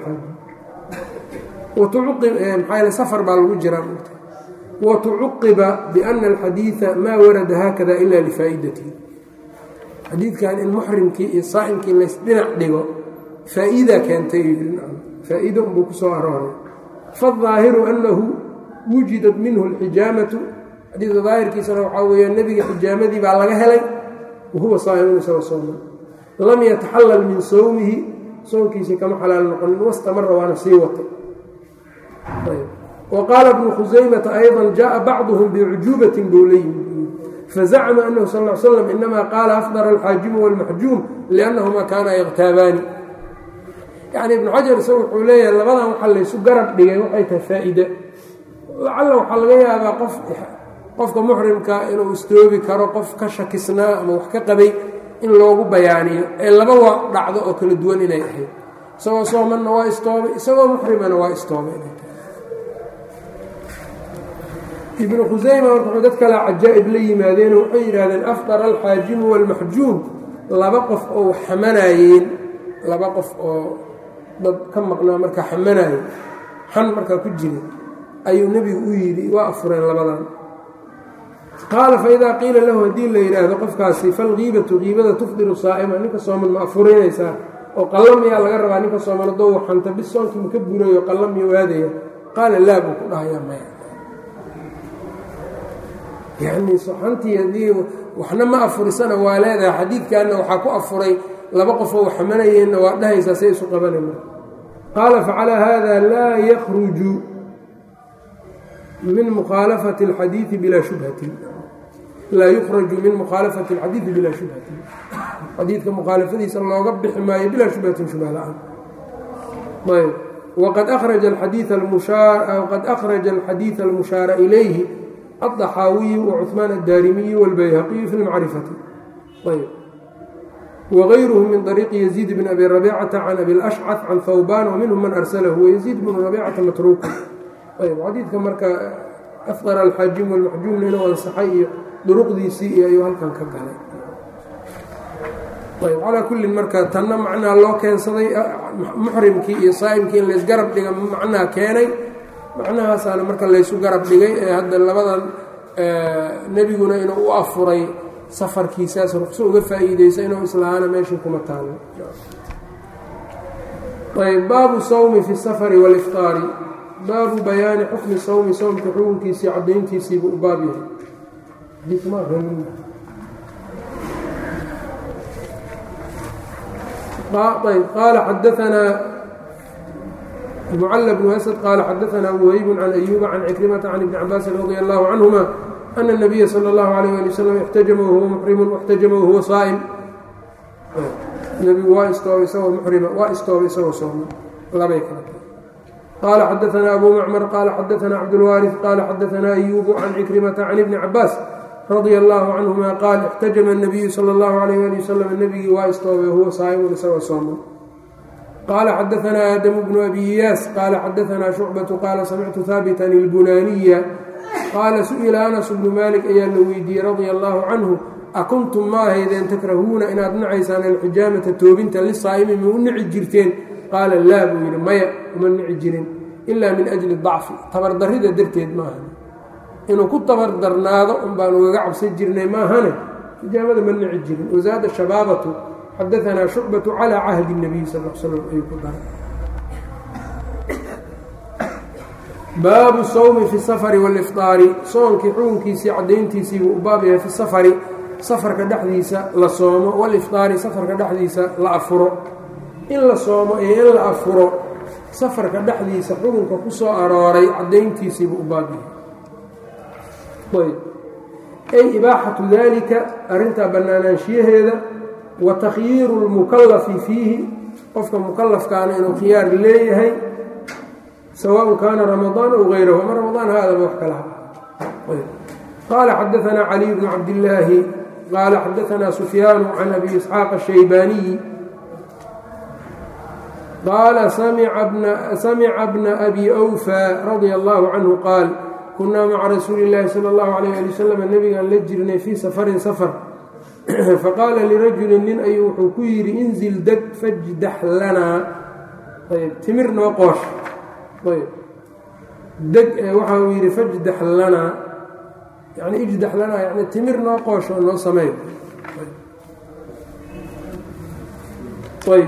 اlxaajim maxaa safar baa lagu jiraa watucuqiba biana alxadiida maa warada haakada ila lifaa'idatihi xadiidkan in muxrimkii iyo saa'imkii laysdhinac dhigo faa'iida keentay faa'iido unbuu ku soo arooray faالظaahiru annahu wujidat minhu اlxijaamatu xadiidka daahirkiisana waxaa weeya nebiga xijaamadii baa laga helay wahuwa saa'imun isagoo sooman lam yataxallal min sowmihi soonkiisii kama xalaal noqonin wastamara waana sii watay wa qaala bnu khusaymata ayضa jaءa bacduhum bicujuubatin buu la yimid fazacma anahu sal ا l slam inama qaala afdara alxaajimu wاlmaxjuum liannahuma kaana yakhtaabaani yacni ibnu xajar isaga wuxuu leeyahay labadan waxaa laysu garab dhigay waxay tahay faa-ide lacalla waxaa laga yaabaa qof qofka muxrimka inuu istoobi karo qof ka shakisnaa ama wax ka qabay in loogu bayaaniyo ee laba waa dhacdo oo kala duwan inay ahayd isagoo soomanna waa istoobay isagoo muxrimana waa istoobay inay tahay ibnu khusayma marka wuxuu dad kale cajaa'ib la yimaadeen waxay yidhahdeen afdara alxaajimu waalmaxjuum laba qof oo xamanayeen laba qof oo dad ka maqnaa markaa xamanaaye xan markaa ku jira ayuu nebigu u yidhi waa afureen labadan qaala faidaa qiila lahu haddii la yidhaahdo qofkaasi falkiibatu kiibada tufdiru saa'ima ninka sooman ma afurinaysaa oo qalla miyaa laga rabaa ninka sooman haddou waxanta bis soonkii maka burayo qalla miya waadaya qaala laa buu ku dhahayaa maya yacnii soxantii haddii waxna ma afurisana waa leedahay xadiidkanna waxaa ku afuray laba qofoo waxamanayeenna waa dhahaysaa say isu qabanayma qaala facalaa haada laa yakruju min mukhaalafati اlxadiidi bilaa shubhatin laa yukhraju min mukhaalafati اlxadiidi bilaa shubhatin xadiidka mukhaalafadiisa looga bixi maayo bilaa shubhatin shubha la-aan ayb waqad akhraja alxadiida waqad akhraja alxadiida almushaara ilayhi الضxaawiyu وcثmaan الdarimiyu wاlbayhaqiyu fi اlmacrifati ayb wغayruhu min طariiqi yaزيid bn abi rabicata can abi اlأshcث can hawban wminhum man arsalahu wayaزيid bnu rabicata matruuka ayb xadiidka marka afqar alxaajim wاlmaxjuumna inuu ansaxay iyo duruqdiisii iyo ayuu halkan ka galay ayb calaa kullin marka tanna macnaa loo keensaday muxrimkii iyo saa'imkii in laysgarab dhiga macnaa keenay macnahaasaana marka laysu garab dhigay ee hadda labadan nebiguna inuu u afuray safarkiisaas ruqso uga faa'iideysa inuu islahaana meeshii kuma taalo ayb baabu sawmi fi safari wاlifطaari baabu bayaani xukmi sawmi sawmka xukunkiisii caddayntiisiibu u baab yahay ayb qaala xadaanaa mcl bn asd qaala xadaanaa whayb can ayuba can cikrimata can ibni cabaasin radi allahu canhuma ana الnabiya salى اllahu alayh ali wasalam ixtajama wahuwa muxrimu waxtajama wahuwa saa'im nebigu waa istoobay isagoo muxrima waa istoobay isagoo sooma labay kala qaala xadaanaa abu macmar qaala xadaanaa cabdulwaariث qaala xadaanaa ayubu can cikrimata can ibni cabaas radia allahu canhuma qaal ixtajama الnabiyu salى اllahu alayh ali wasalam nebigii waa istoobay wahuwa saa'imun isagoo sooma qala xadaanaa aadamu bnu abi iyaas qaala xadaanaa shucbatu qaala samictu haabitan ilbunaaniya qaala su-ila anas bnu maalik ayaa la weydiiyey radia allaahu canhu akuntum ma ahaydeen takrahuuna inaad nacaysaan alxijaamata toobinta lisaa'imi ma u nici jirteen qaala laa buu yidhi maya uma nici jirin ilaa min ajli dacfi tabardarrida darteed maahan inuu ku tabardarnaado un baan ugaga cabsan jirnay maahane xijaamada ma nici jirin wasaada shabaabatu xadaanaa shucbatu calaa cahdi اnabiy sal l slam ayuu ku daray baabu sawmi fi safari wاlifطaari soonkii xukunkiisii caddayntiisiibuu u baab yahay fi safari safarka dhexdiisa la soomo wاlifطaari safarka dhexdiisa la afuro in la soomo iyo in la afuro safarka dhexdiisa xukunka ku soo arooray caddayntiisiibuu u baab yahay ay ibaaxatu dalika arrintaa bannaanaanshiyaheeda wa takhyiiru اlmukallafi fiihi qofka mukalafkaana inuu khiyaar leeyahay sawaaء kaana ramadaan aw غayrahu ama ramadaan haadaba wax kalaha qaala xadaanaa caliy bnu cabdillaahi qaala xadaanaa sufyaanu can abi isxaaq الshaybaaniyi qaala samica bna abi أwfى radia allahu canhu qaal kunaa maca rasuuli اllaahi salى اllahu alayh ali wasalam nebigaan la jirnay fii safarin safar faqaala lirajulin nin ayuu wuxuu ku yidhi inzil deg fajdax lanaa ayb timir noo qoosh ayb deg waxa uu yidhi fajdax lanaa yani ijdax lanaa yani timir noo qoosh oo noo sameey ayb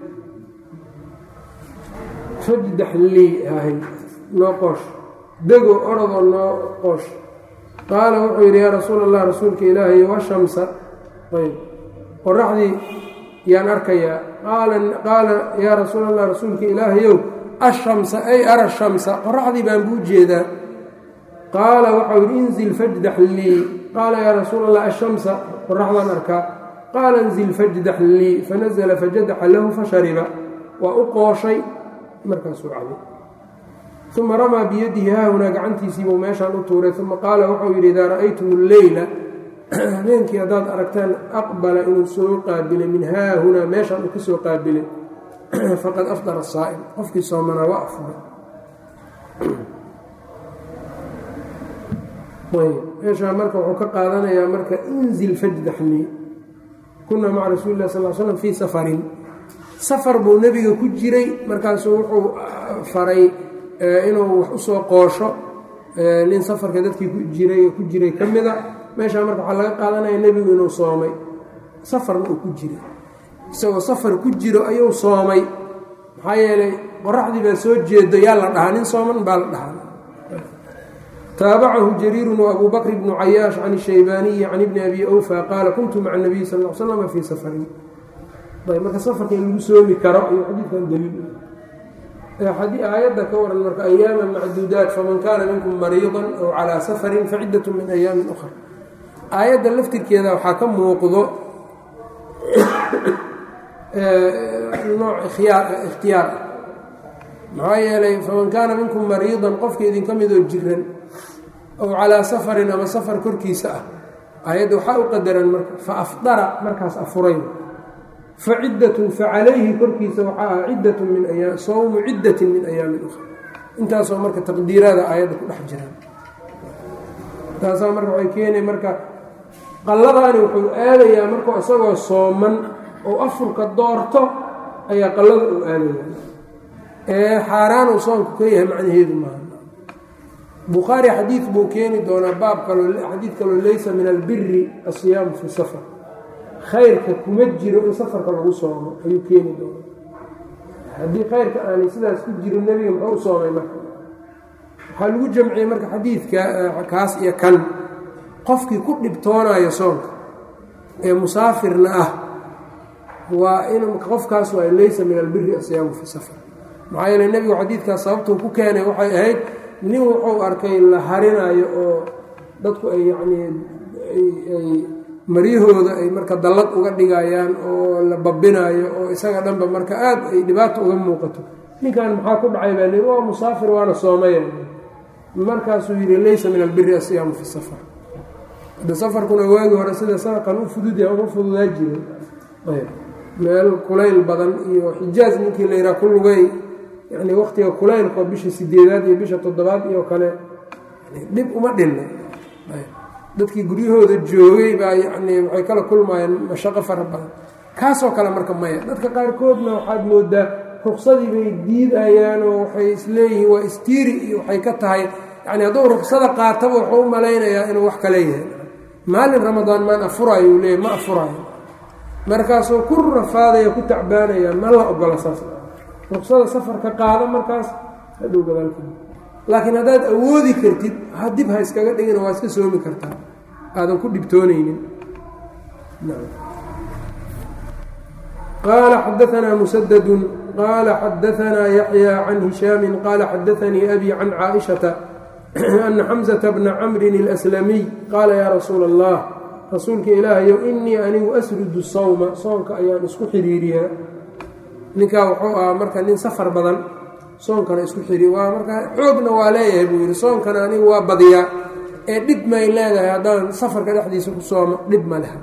fajdax lii ahay noo qoosh dego orodoo noo qoosh qaala wuxuu yidhi yaa rasuul allah rasuulka ilaahay washamsa ayb qoraxdii yaan arkayaa qaala yaa rasuul allah rasuulka ilaahayow ashamsa ay ara shamsa qoraxdii baan buu jeedaa qaala waxau yidhi inzil fajdax lii qaala yaa rasuul allah ashamsa qoraxdaan arkaa qaala inzil fajdax lii fanazla fajadaxa lahu fashariba waa u qooshay markaasuu cabay uma ramaa biyadihi haahunaa gacantiisiibuu meeshaan u tuuray uma qaala wuxuu yidhi idaa ra'aytum alleyla habeenkii haddaad aragtaan aqbala inuu soo qaabilay min haahunaa meeshaan uu ka soo qaabilay faqad afdara saa'im qofkii soomanaa waa afuray meeshaa marka wuxuu ka qaadanayaa marka inzil fajdaxlii kunaa maca rasuuli lah sal slam fii safarin safar buu nebiga ku jiray markaasuu wuxuu faray inuu wax usoo qoosho nin safarka dadkii ku jiray ku jiray ka mida meeshaa marka waxaa laga qaadanaya nebigu inuu soomay safarna uu ku jiray isagoo safar ku jiro ayuu soomay maxaa yeelay qoraxdii baa soo jeedo yaa la dhahaa nin sooman baa la dhahaa taabacahu jariirun waabuu bakr bnu cayaash can shaybaaniyi can ibni abi awfa qaala kuntu maca nabiyi sal l slama fii safarin ayb marka safarka in lagu soomi karo ayuu xadiidkan daliil aayadda ka waran marka ayaama macduudaat faman kaana minkum mariidan aw calaa safarin faciddat min ayaamin ukhra aayadda laftirkeeda waxaa ka muuqdo nooc ikhtiyaar ah maxaa yeelay faman kaana minkum mariidan qofka idinka midoo jiran aw calaa safarin ama safar korkiisa ah aayadda waxaa u qadaran marka fa afdara markaas afuray fa ciddatun fa calayhi korkiisa waxaa ah ciddatun min ayaam sawmu ciddatin min ayaamin ukhra intaasoo marka taqdiiraada aayadda ku dhex jiraan taasaa marka waxay keenay marka qalladaani wuxuu aadayaa markuu isagoo sooman oo afurka doorto ayaa qallada uu aadaya ee xaaraanuu soonku ka yahay macnaheedu maaha bukhaari xadiid buu keeni doonaa baab kaloo xadiid kaloo leysa min albiri asiyaamu fi safar khayrka kuma jiro in safarka lagu soomo ayuu keeni doonaa haddii khayrka aanay sidaas ku jirin nebiga muxuu u soomay marka waxaa lagu jamciyey marka xadiidka kaas iyo kan qofkii ku dhibtoonayo soonka ee musaafirna ah waa in qofkaas waa leysa min albiri asiyaamu fi safar maxaa yeele nebigu xadiidkaas sababtuu ku keenay waxay ahayd nin wuxuu arkay la harinayo oo dadku ay yacnii ay maryahooda ay marka dallad uga dhigayaan oo la babinayo oo isaga dhanba marka aad ay dhibaato uga muuqato ninkan maxaa ku dhacay baa lii waa musaafir waana soomaya markaasuu yidhi leysa min albiri asiyaamu fi safar hadda safarkuna waagi hore sida saaqan u fududya uma fududaa jiray ayb meel kulayl badan iyo xijaaj ninkii la yidhaha ku lugay yani waktiga kulaylkoo bisha sideedaad iyo bisha toddobaad iyo kale dhib uma dhinna dadkii guryahooda joogay baa yani waxay kala kulmayeen mashaqo fara badan kaasoo kale marka maya dadka qaarkoodna waxaad moodaa ruksadii bay diidayaan oo waxay isleeyihiin waa istiiri iyo waxay ka tahay yani hadduu ruksada qaataba wuxuu u malaynayaa inuu wax kale yahay maalin ramadaan maan afuraayo uu leeyahy ma afuraayo markaasuu ku rafaadaya ku tacbaanaya ma la ogola saas ruksada safarka qaada markaas hadhow gadaalka laakiin haddaad awoodi kartid dib ha iskaga dhigina waa iska soomi kartaa aadan ku dhibtoonaynin qaala xadaanaa musadadun qaala xadaanaa yaxya can hishaami qaala xadaanii abi can caaishata ana xamzata bna camrin اlslamiy qaala yaa rasuula allah rasuulka ilaahayow inii anigu asrudu sawma soonka ayaan isku xiriiriyaa ninkaa wuxuu ahaa marka nin safar badan soonkana isku xiri waa markaa xoogna waa leeyahay buu yidhi soonkana anigu waa badiyaa ee dhib may leedahay haddaan safarka dhexdiisa ku soomo dhib ma leha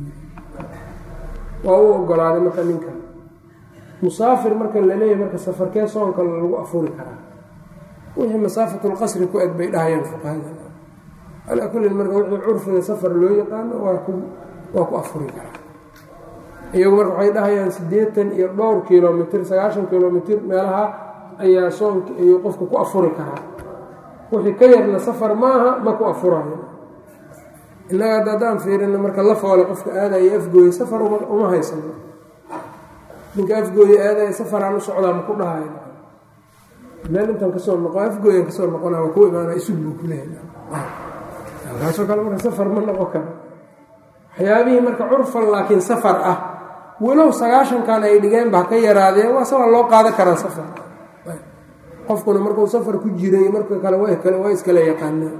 waa u ogolaaday marka ninka musaafir marka la leeyahay marka safarkee soonka lagu afuri karaa wixii masaafatulqasri ku eg bay dhahayaan fuqahada calaa kullin marka wixii curfiga safar loo yaqaano waa ku waa ku afuri karaa iyagu marka waxay dhahayaan siddeetan iyo dhowr kilomitr sagaashan kilomitr meelaha ayaa soonka ayuu qofka ku afuri karaa wixii ka yarna safar maaha ma ku afurayo innaga hadda haddaan fiirina marka la foole qofka aadaya afgooye safar uma haysano ninka afgooye aadaya safaraan u socdaa ma ku dhahayo meel intaan kasoo noqo afgooyan kasoo noqona waa ku imaana isug buu ku leeyahay kaasoo kale marka safar ma noqon karo waxyaabihii marka curfan laakiin safar ah walow sagaashankan ay dhigeenba ha ka yaraadeen waa sawaa loo qaadan karaa safar qofkuna markuu safar ku jiray marka kale waa iskala yaqaanaa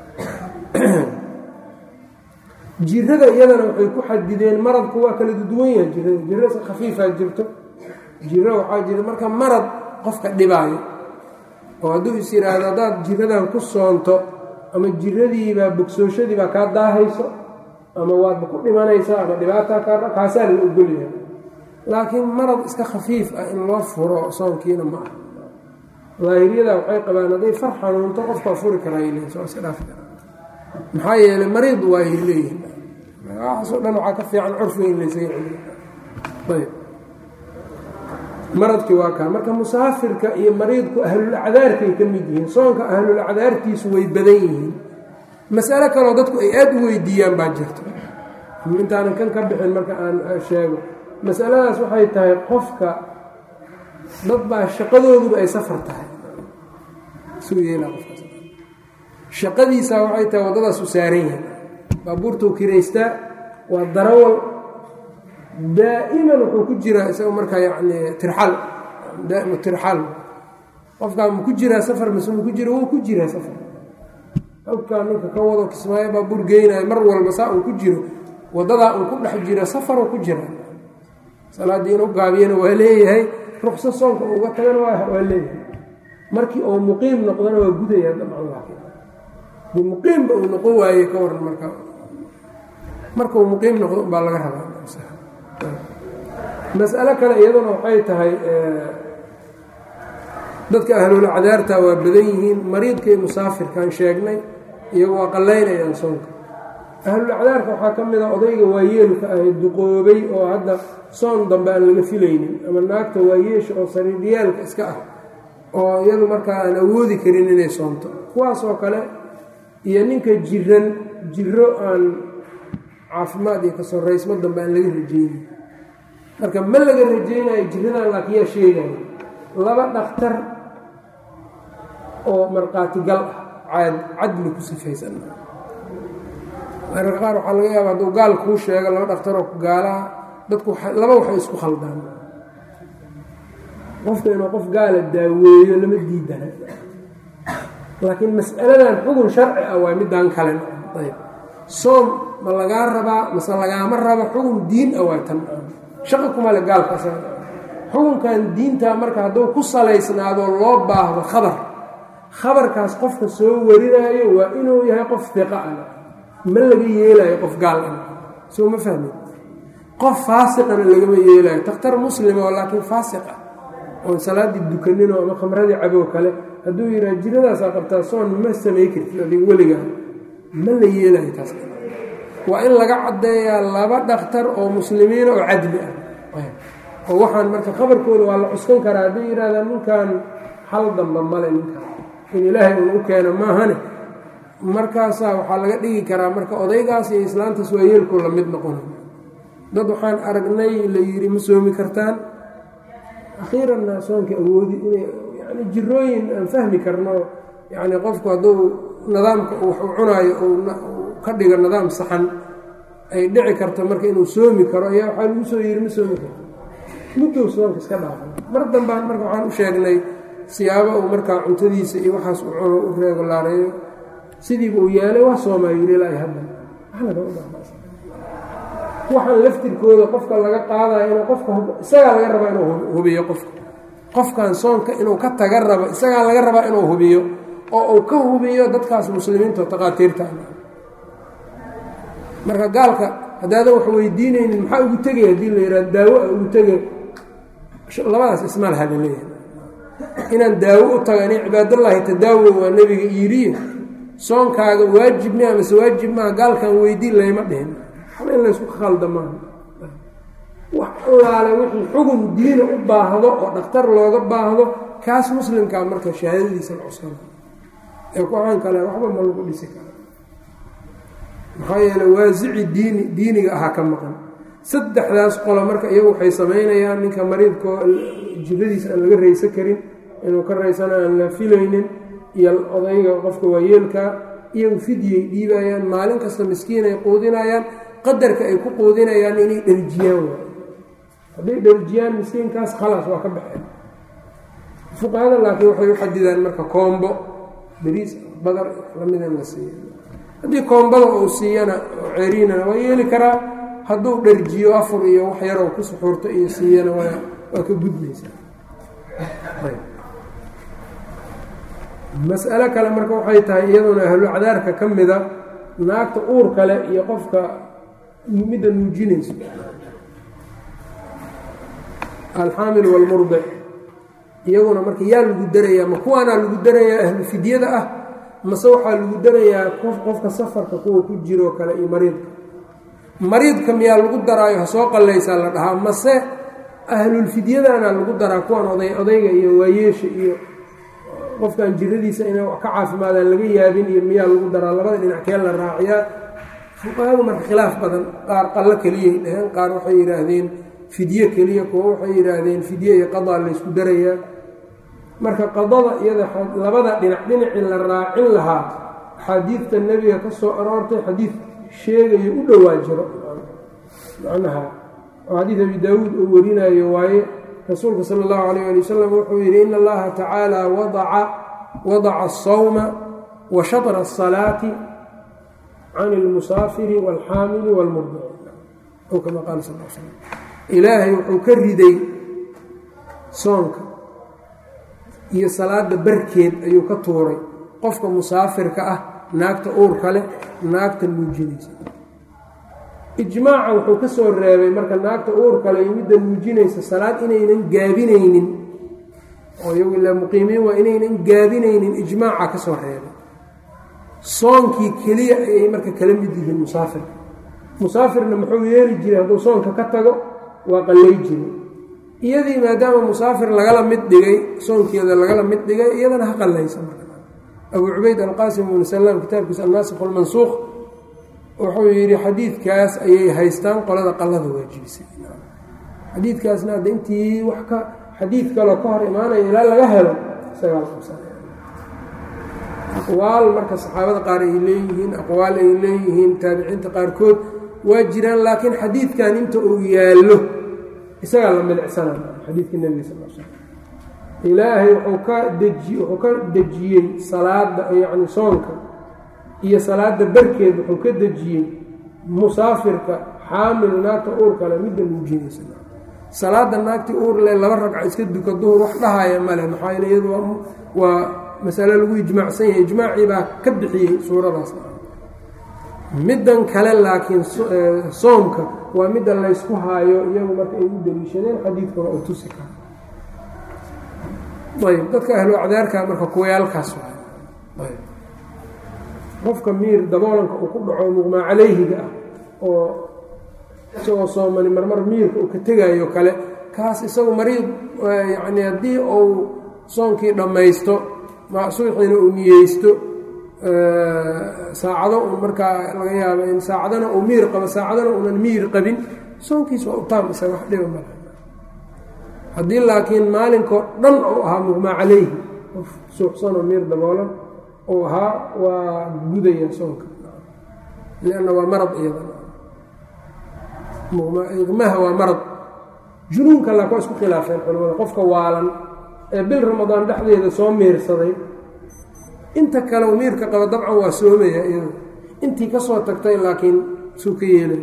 jirada iyadana waxay ku xadideen maradku waa kala duwan yahay jirada jira khafiifaa jirto jiro waxaa jira marka marad qofka dhibaayo oo hadduu is yidhaahdo haddaad jiradan ku soonto ama jiradiibaa bogsooshadiibaa kaa daahayso ama waadba ku dhimanaysaa ama dhibaataa kaa kaasaa la ogolyahay laakiin marad iska khafiif ah in loo furo soonkiina ma ah daahiriyada waxay qabaan hadday far xanuunto qofkaa furi karaa soo iska dhaafi karaa maxaa yeelay mariid waa ay leeyihin waxaasoo dhan waxaa ka fiican curfiga in laysaga celiyo maradkii waa kaa marka musaafirka iyo mariidku ahlulacdaarkay ka mid yihiin soonka ahlulacdaartiisu way badan yihiin masalo kaleo dadku ay aada u weydiiyaan baa jirto intaanan kan ka bixin marka aan sheego masaladaas waxay tahay qofka dad baa shaqadooduba ay safar tahay suu yeelaa qofkaas shaqadiisaa waxay tahay waddadaas u saaran yahay baabuurtuu kiraystaa waa darawal daa'iman wuxuu ku jiraa isaga markaa yacni tirxal daaimu tirxal qofkaa ma ku jiraa safar mise ma ku jira wuu ku jiraa safar halkaa ninka ka wado kismaayo baabuur geynayo mar walba saa uu ku jiro waddadaa uu ku dhex jiro safaruu ku jira salaaddii inuu gaabiyana waa leeyahay rukso soonka uga tagana waa leeyahay markii uu muqiim noqdana waa gudayaa dabcan laakiin dii muqiimba uu noqon waaye ka waran markaa markuu muqiim noqdo baa laga rabaa mas'alo kale iyaduna waxay tahay dadka ahlulacdaarta waa badan yihiin mariidka iyo musaafirkaan sheegnay iyagu waa qallaynayaan soonka ahlulacdaarka waxaa ka mid a odayga waayeelka ahay duqoobay oo hadda soon dambe aan laga filaynin ama naagta waayeesha oo sariiryaalka iska ah oo iyadu markaa aan awoodi karin inay soonto kuwaasoo kale iyo ninka jiran jiro aan caafimaad iyo kasoraysmo dambe aan laga rajeynin marka ma laga rajeynayo jiradan laakiin yaa sheegayo laba dhakhtar oo markhaatigal ah cadli ku sifaysan mararka qaar waxaa laga yaaba hadduu gaal kuu sheego laba dhakhtaroo gaalaha dadku laba waxay isku khaldaan qofka inuu qof gaala daaweeyo lama diidana laakiin mas'aladan xugun sharci ah waa midaan kalen ayb soom ma lagaa rabaa mase lagaama rabo xugun diin ah waa tan shaqa kuma le gaalkaas xukunkan diinta marka hadduu ku salaysnaado loo baahdo khabar khabarkaas qofka soo warinaayo waa inuu yahay qof fiqa ah ma laga yeelayo qof gaal ah soo ma fahmi qof faasiqana lagama yeelayo takhtar muslima oo laakiin faasiq ah oon salaaddii dukanino ama khamradii caboo kale hadduu yidhaha jiradaasaa qabtaa soon ma samay kartid adig weligaa ma la yeelayo taas waa in laga caddeeyaa laba dhakhtar oo muslimiina oo cadli ah oo waxaan marka khabarkooda waa la cuskan karaa hadday yidhahdaan ninkan hal damba male ninkan in ilaahay uun u keeno maahane markaasaa waxaa laga dhigi karaa marka odaygaas iyo islaantaas waa yeelku la mid noqona dad waxaan aragnay la yidhi ma soomi kartaan akhiiranna soonka awoodi inay yani jirooyin aan fahmi karno yacni qofku hadduu nidaamka wax uu cunaayo uu ka dhigo nidaam saxan ay dhici karto marka inuu soomi karo ayaa waxaa lagu soo yidhi ma soomi karto muddow soonka iska dhaafay mar dambaan marka waxaan u sheegnay siyaabo uu markaa cuntadiisa iyo waxaas u cuno u reegolaareeyo sidiiba uu yeelay waa soomaa yidhi ilaa hadda waxaan laftirkooda qofka laga qaadaya inuu qofka isagaa laga rabaa inuu hubiyo qofka qofkan soonka inuu ka taga rabo isagaa laga rabaa inuu hubiyo oo uu ka hubiyo dadkaas muslimiinta oo taqaatiirta marka gaalka haddaadan wax weydiinaynin maxaa ugu tegay haddii la yidhaha daawo a ugu tegay labadaas ismaal haba leeyahay inaan daawo u taga inay cibaadallaahi tadaawo waa nebiga iiriye soonkaaga waajib mi amase waajib maaha gaalkan weydiin layma dhihin waxba in laysku khalda maaha wax allaale wixii xugun diina u baahdo oo dhakhtar looga baahdo kaas muslimkaa marka shahaadadiisa la cuskana ee kuxaan kale waxba ma lagu dhisi kara maxaa yeele waasici diini diiniga ahaa ka maqan saddexdaas qolo marka iyagu waxay samaynayaan ninka mariidkoo jiradiisa aan laga raysan karin inuu ka raysana aan la filaynin iyo odayga qofka waayeelkaa iyagu fidyay dhiibayaan maalin kasta miskiin ay quudinayaan qadarka ay ku quudinayaan inay dherjiyaan waay hadday dherjiyaan miskiinkaas khalaas waa ka baxeen fuqahada laakiin waxay u xadidaan marka koombo beriis badar lamida in la siiya haddii koombada uu siiyana oo ceeriinana waa yeeli karaa hadduu dharjiyo afur iyo wax yaroo ku suxuurto iyo siiyana waa waa ka gudmaysaa mas'alo kale marka waxay tahay iyaduna ahlu cadaarka ka mida naagta uur kale iyo qofka midda nuujinayso alxaamil waalmurdic iyaguna marka yaa lagu darayaa ma kuwaanaa lagu darayaa ahlu fidyada ah mase waxaa lagu darayaa qofka safarka kuwa ku jiroo kale iyo mariidka mariidka miyaa lagu daraayo ha soo qallaysaa la dhahaa mase ahlulfidyadana lagu daraa kuwan oday odayga iyo waayeesha iyo qofkan jiradiisa inay wax ka caafimaadaan laga yaabin iyo miyaa lagu daraa labada dhinac kee la raaciyaa fuqahadu marka khilaaf badan qaar qallo keliyay dhaheen qaar waxay yidhaahdeen fidye keliya kuwa waxay yidhaahdeen fidye iyo qadaa laysku darayaa marka qadada iyada labada dhinac dhinacii la raacin lahaa axaadiidta nebiga ka soo aroortay xadiid sheegayo u dhowaa jiro macnaha oo xadiid abi daawuud uu warinayo waaye rasuulka sala allahu calayh ali wasalam wuxuu yidhi ina allaha tacaala wadaca wadaca asawma wa shatra asalaati can ilmusaafiri waalxaamili waalmurdici ou kama qaala sal l slam ilaahay wuxuu ka riday soonka iyo salaada barkeed ayuu ka tuuray qofka musaafirka ah naagta uurka leh naagta nuujinaysa ijmaaca wuxuu ka soo reebay marka naagta uurka leh iyo midda nuujinaysa salaad inaynan gaabinaynin oo iyagu ilaa muqiimiin waa inaynan gaabinaynin ijmaaca ka soo reebay soonkii keliya ayay marka kala mid yihiin musaafirka musaafirna muxuu yeeli jiray hadduu soonka ka tago waa qallay jiray iyadii maadaama musaafir lagala mid dhigay soonkeeda lagala mid dhigay iyadana ha qallaysa abuu cubayd alqaasim ibnu salaam kitaabkiisa annaasikh almansuuq wuxuu yidhi xadiidkaas ayay haystaan qolada qallada waajibisay xadiidkaasna hadda intii wax ka xadiid kaloo ka hor imaanaya ilaa laga helo isagaa aqwaal marka saxaabada qaar ay leeyihiin aqwaal ay leeyihiin taabiciinta qaarkood waa jiraan laakiin xadiidkan inta uu yaallo isagaa la milicsana xadiidka nebiga sal l slam ilaahay wuxuu ka deji wuxuu ka dejiyey salaada yacni soonka iyo salaada barkeed wuxuu ka dejiyey musaafirka xaamil naagta uur kale midda nuujinaysa salaada naagtii uur leh laba ragca iska duka duhur wax dhahaya male maxaa yeele iyadu waa masale lagu ijmaacsan yahay ijmaacii baa ka bixiyey suuradaas middan kale laakiin soomka waa midda laysku haayo iyagu marka ay u daliishadeen xadiidkuna uu tusi karo ayb dadka ahlu acdaarka marka kuwayaalkaas waay qofka miir daboolanka uu ku dhaco muqmaa calayhiga ah oo isagoo soomani marmar miirka uu ka tegayo kale kaas isagu mariid yacni haddii uu soonkii dhammaysto subixiina uu niyeysto saacado un markaa laga yaabo in saacadana uu miir qabo saacadana uunan miir qabin soonkiis waa u taam isaga wax dhiba male haddii laakiin maalinkoo dhan uu ahaa muqmaa calayhi qof suuxsanoo miir daboolan uu ahaa waa gudaya soonka lianna waa marad iyada iqmaha waa marad junuunka laakin waa isku khilaafeen culamada qofka waalan ee bil ramadaan dhexdeeda soo miirsaday inta kale u miirka qaba dabcan waa soomaya iyada intii ka soo tagtay laakiin suu ka yeelay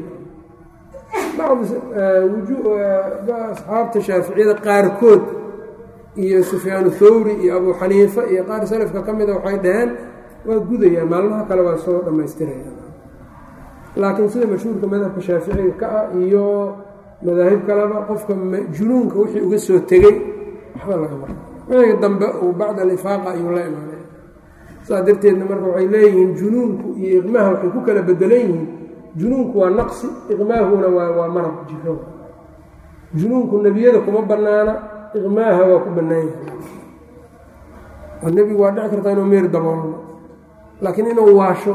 bacdi asxaabta shaaficiyada qaarkood iyo sufyaanu thawri iyo abuu xaniifa iyo qaar salafka ka mida waxay dhaheen waa gudayaa maalmaha kale waa soo dhammaystiraya laakiin sida mashhuurka madhabka shaaficiga ka ah iyo madaahib kaleba qofka junuunka wixii uga soo tegey waxba laga mara wixii dambe uu bacda alifaaqa ayuu la imaanay saas darteedna marka waxay leeyihiin junuunku iyo iqmaha waxay ku kala bedelan yihiin junuunku waa naqsi iqmaahuna waa waa marad jiro junuunku nebiyada kuma bannaana iqmaaha waa ku bannaan yahay oo nebigu waa dhici kartaa inuu miir daboolno laakiin inuu waasho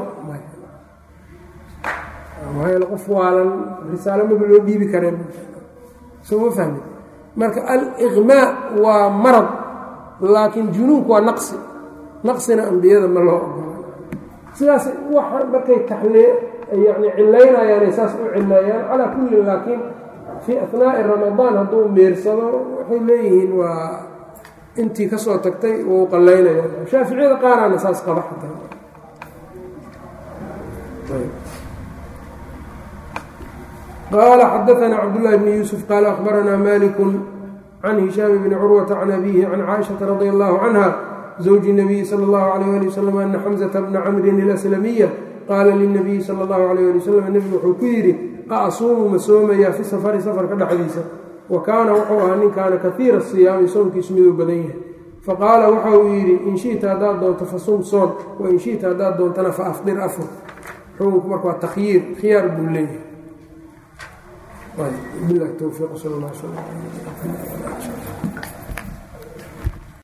maxaa qof waalan risaalo maba loo dhiibi kareen soo ma fahmin marka aliqmaa waa marad laakiin junuunku waa naqsi naqsina ambiyada ma loo ogola sidaas waxa markay taxlee yani cilaynayaanay saas u cileeyaan calaa kullin laakiin fii atnaa'i ramadaan hadduu miirsado waxay leeyihiin waa intii ka soo tagtay wuu qallaynaya shaaficiyada qaaraana saas qaba xataa qaala xadaثna cabdالlahi bn yuusuf qaala akhbaranaa maliku can hishaam bni curwata can abihi can caaishaةa radi allahu canha zawji الnabiyi salى اllahu عalيyh ali waslm ana xamزةa bna camrin اlaslamiya qaala lilnabiyi salى اllahu عalيh ali waslm nebigu wuxuu ku yidhi aqsuumu ma soomayaa fi safari safarka dhexdiisa wa kaana wuxuu ahaa ninkaana kaiira siyaami soonkiisu miduu badan yahay faqaala waxa uu yidhi in shita haddaad doonto fasum soon wain shita haddaad doontana faafdir afur xukunku marka waa takhyiir khiyaar buu leeyahay bilahi towfiiq sal اllah sl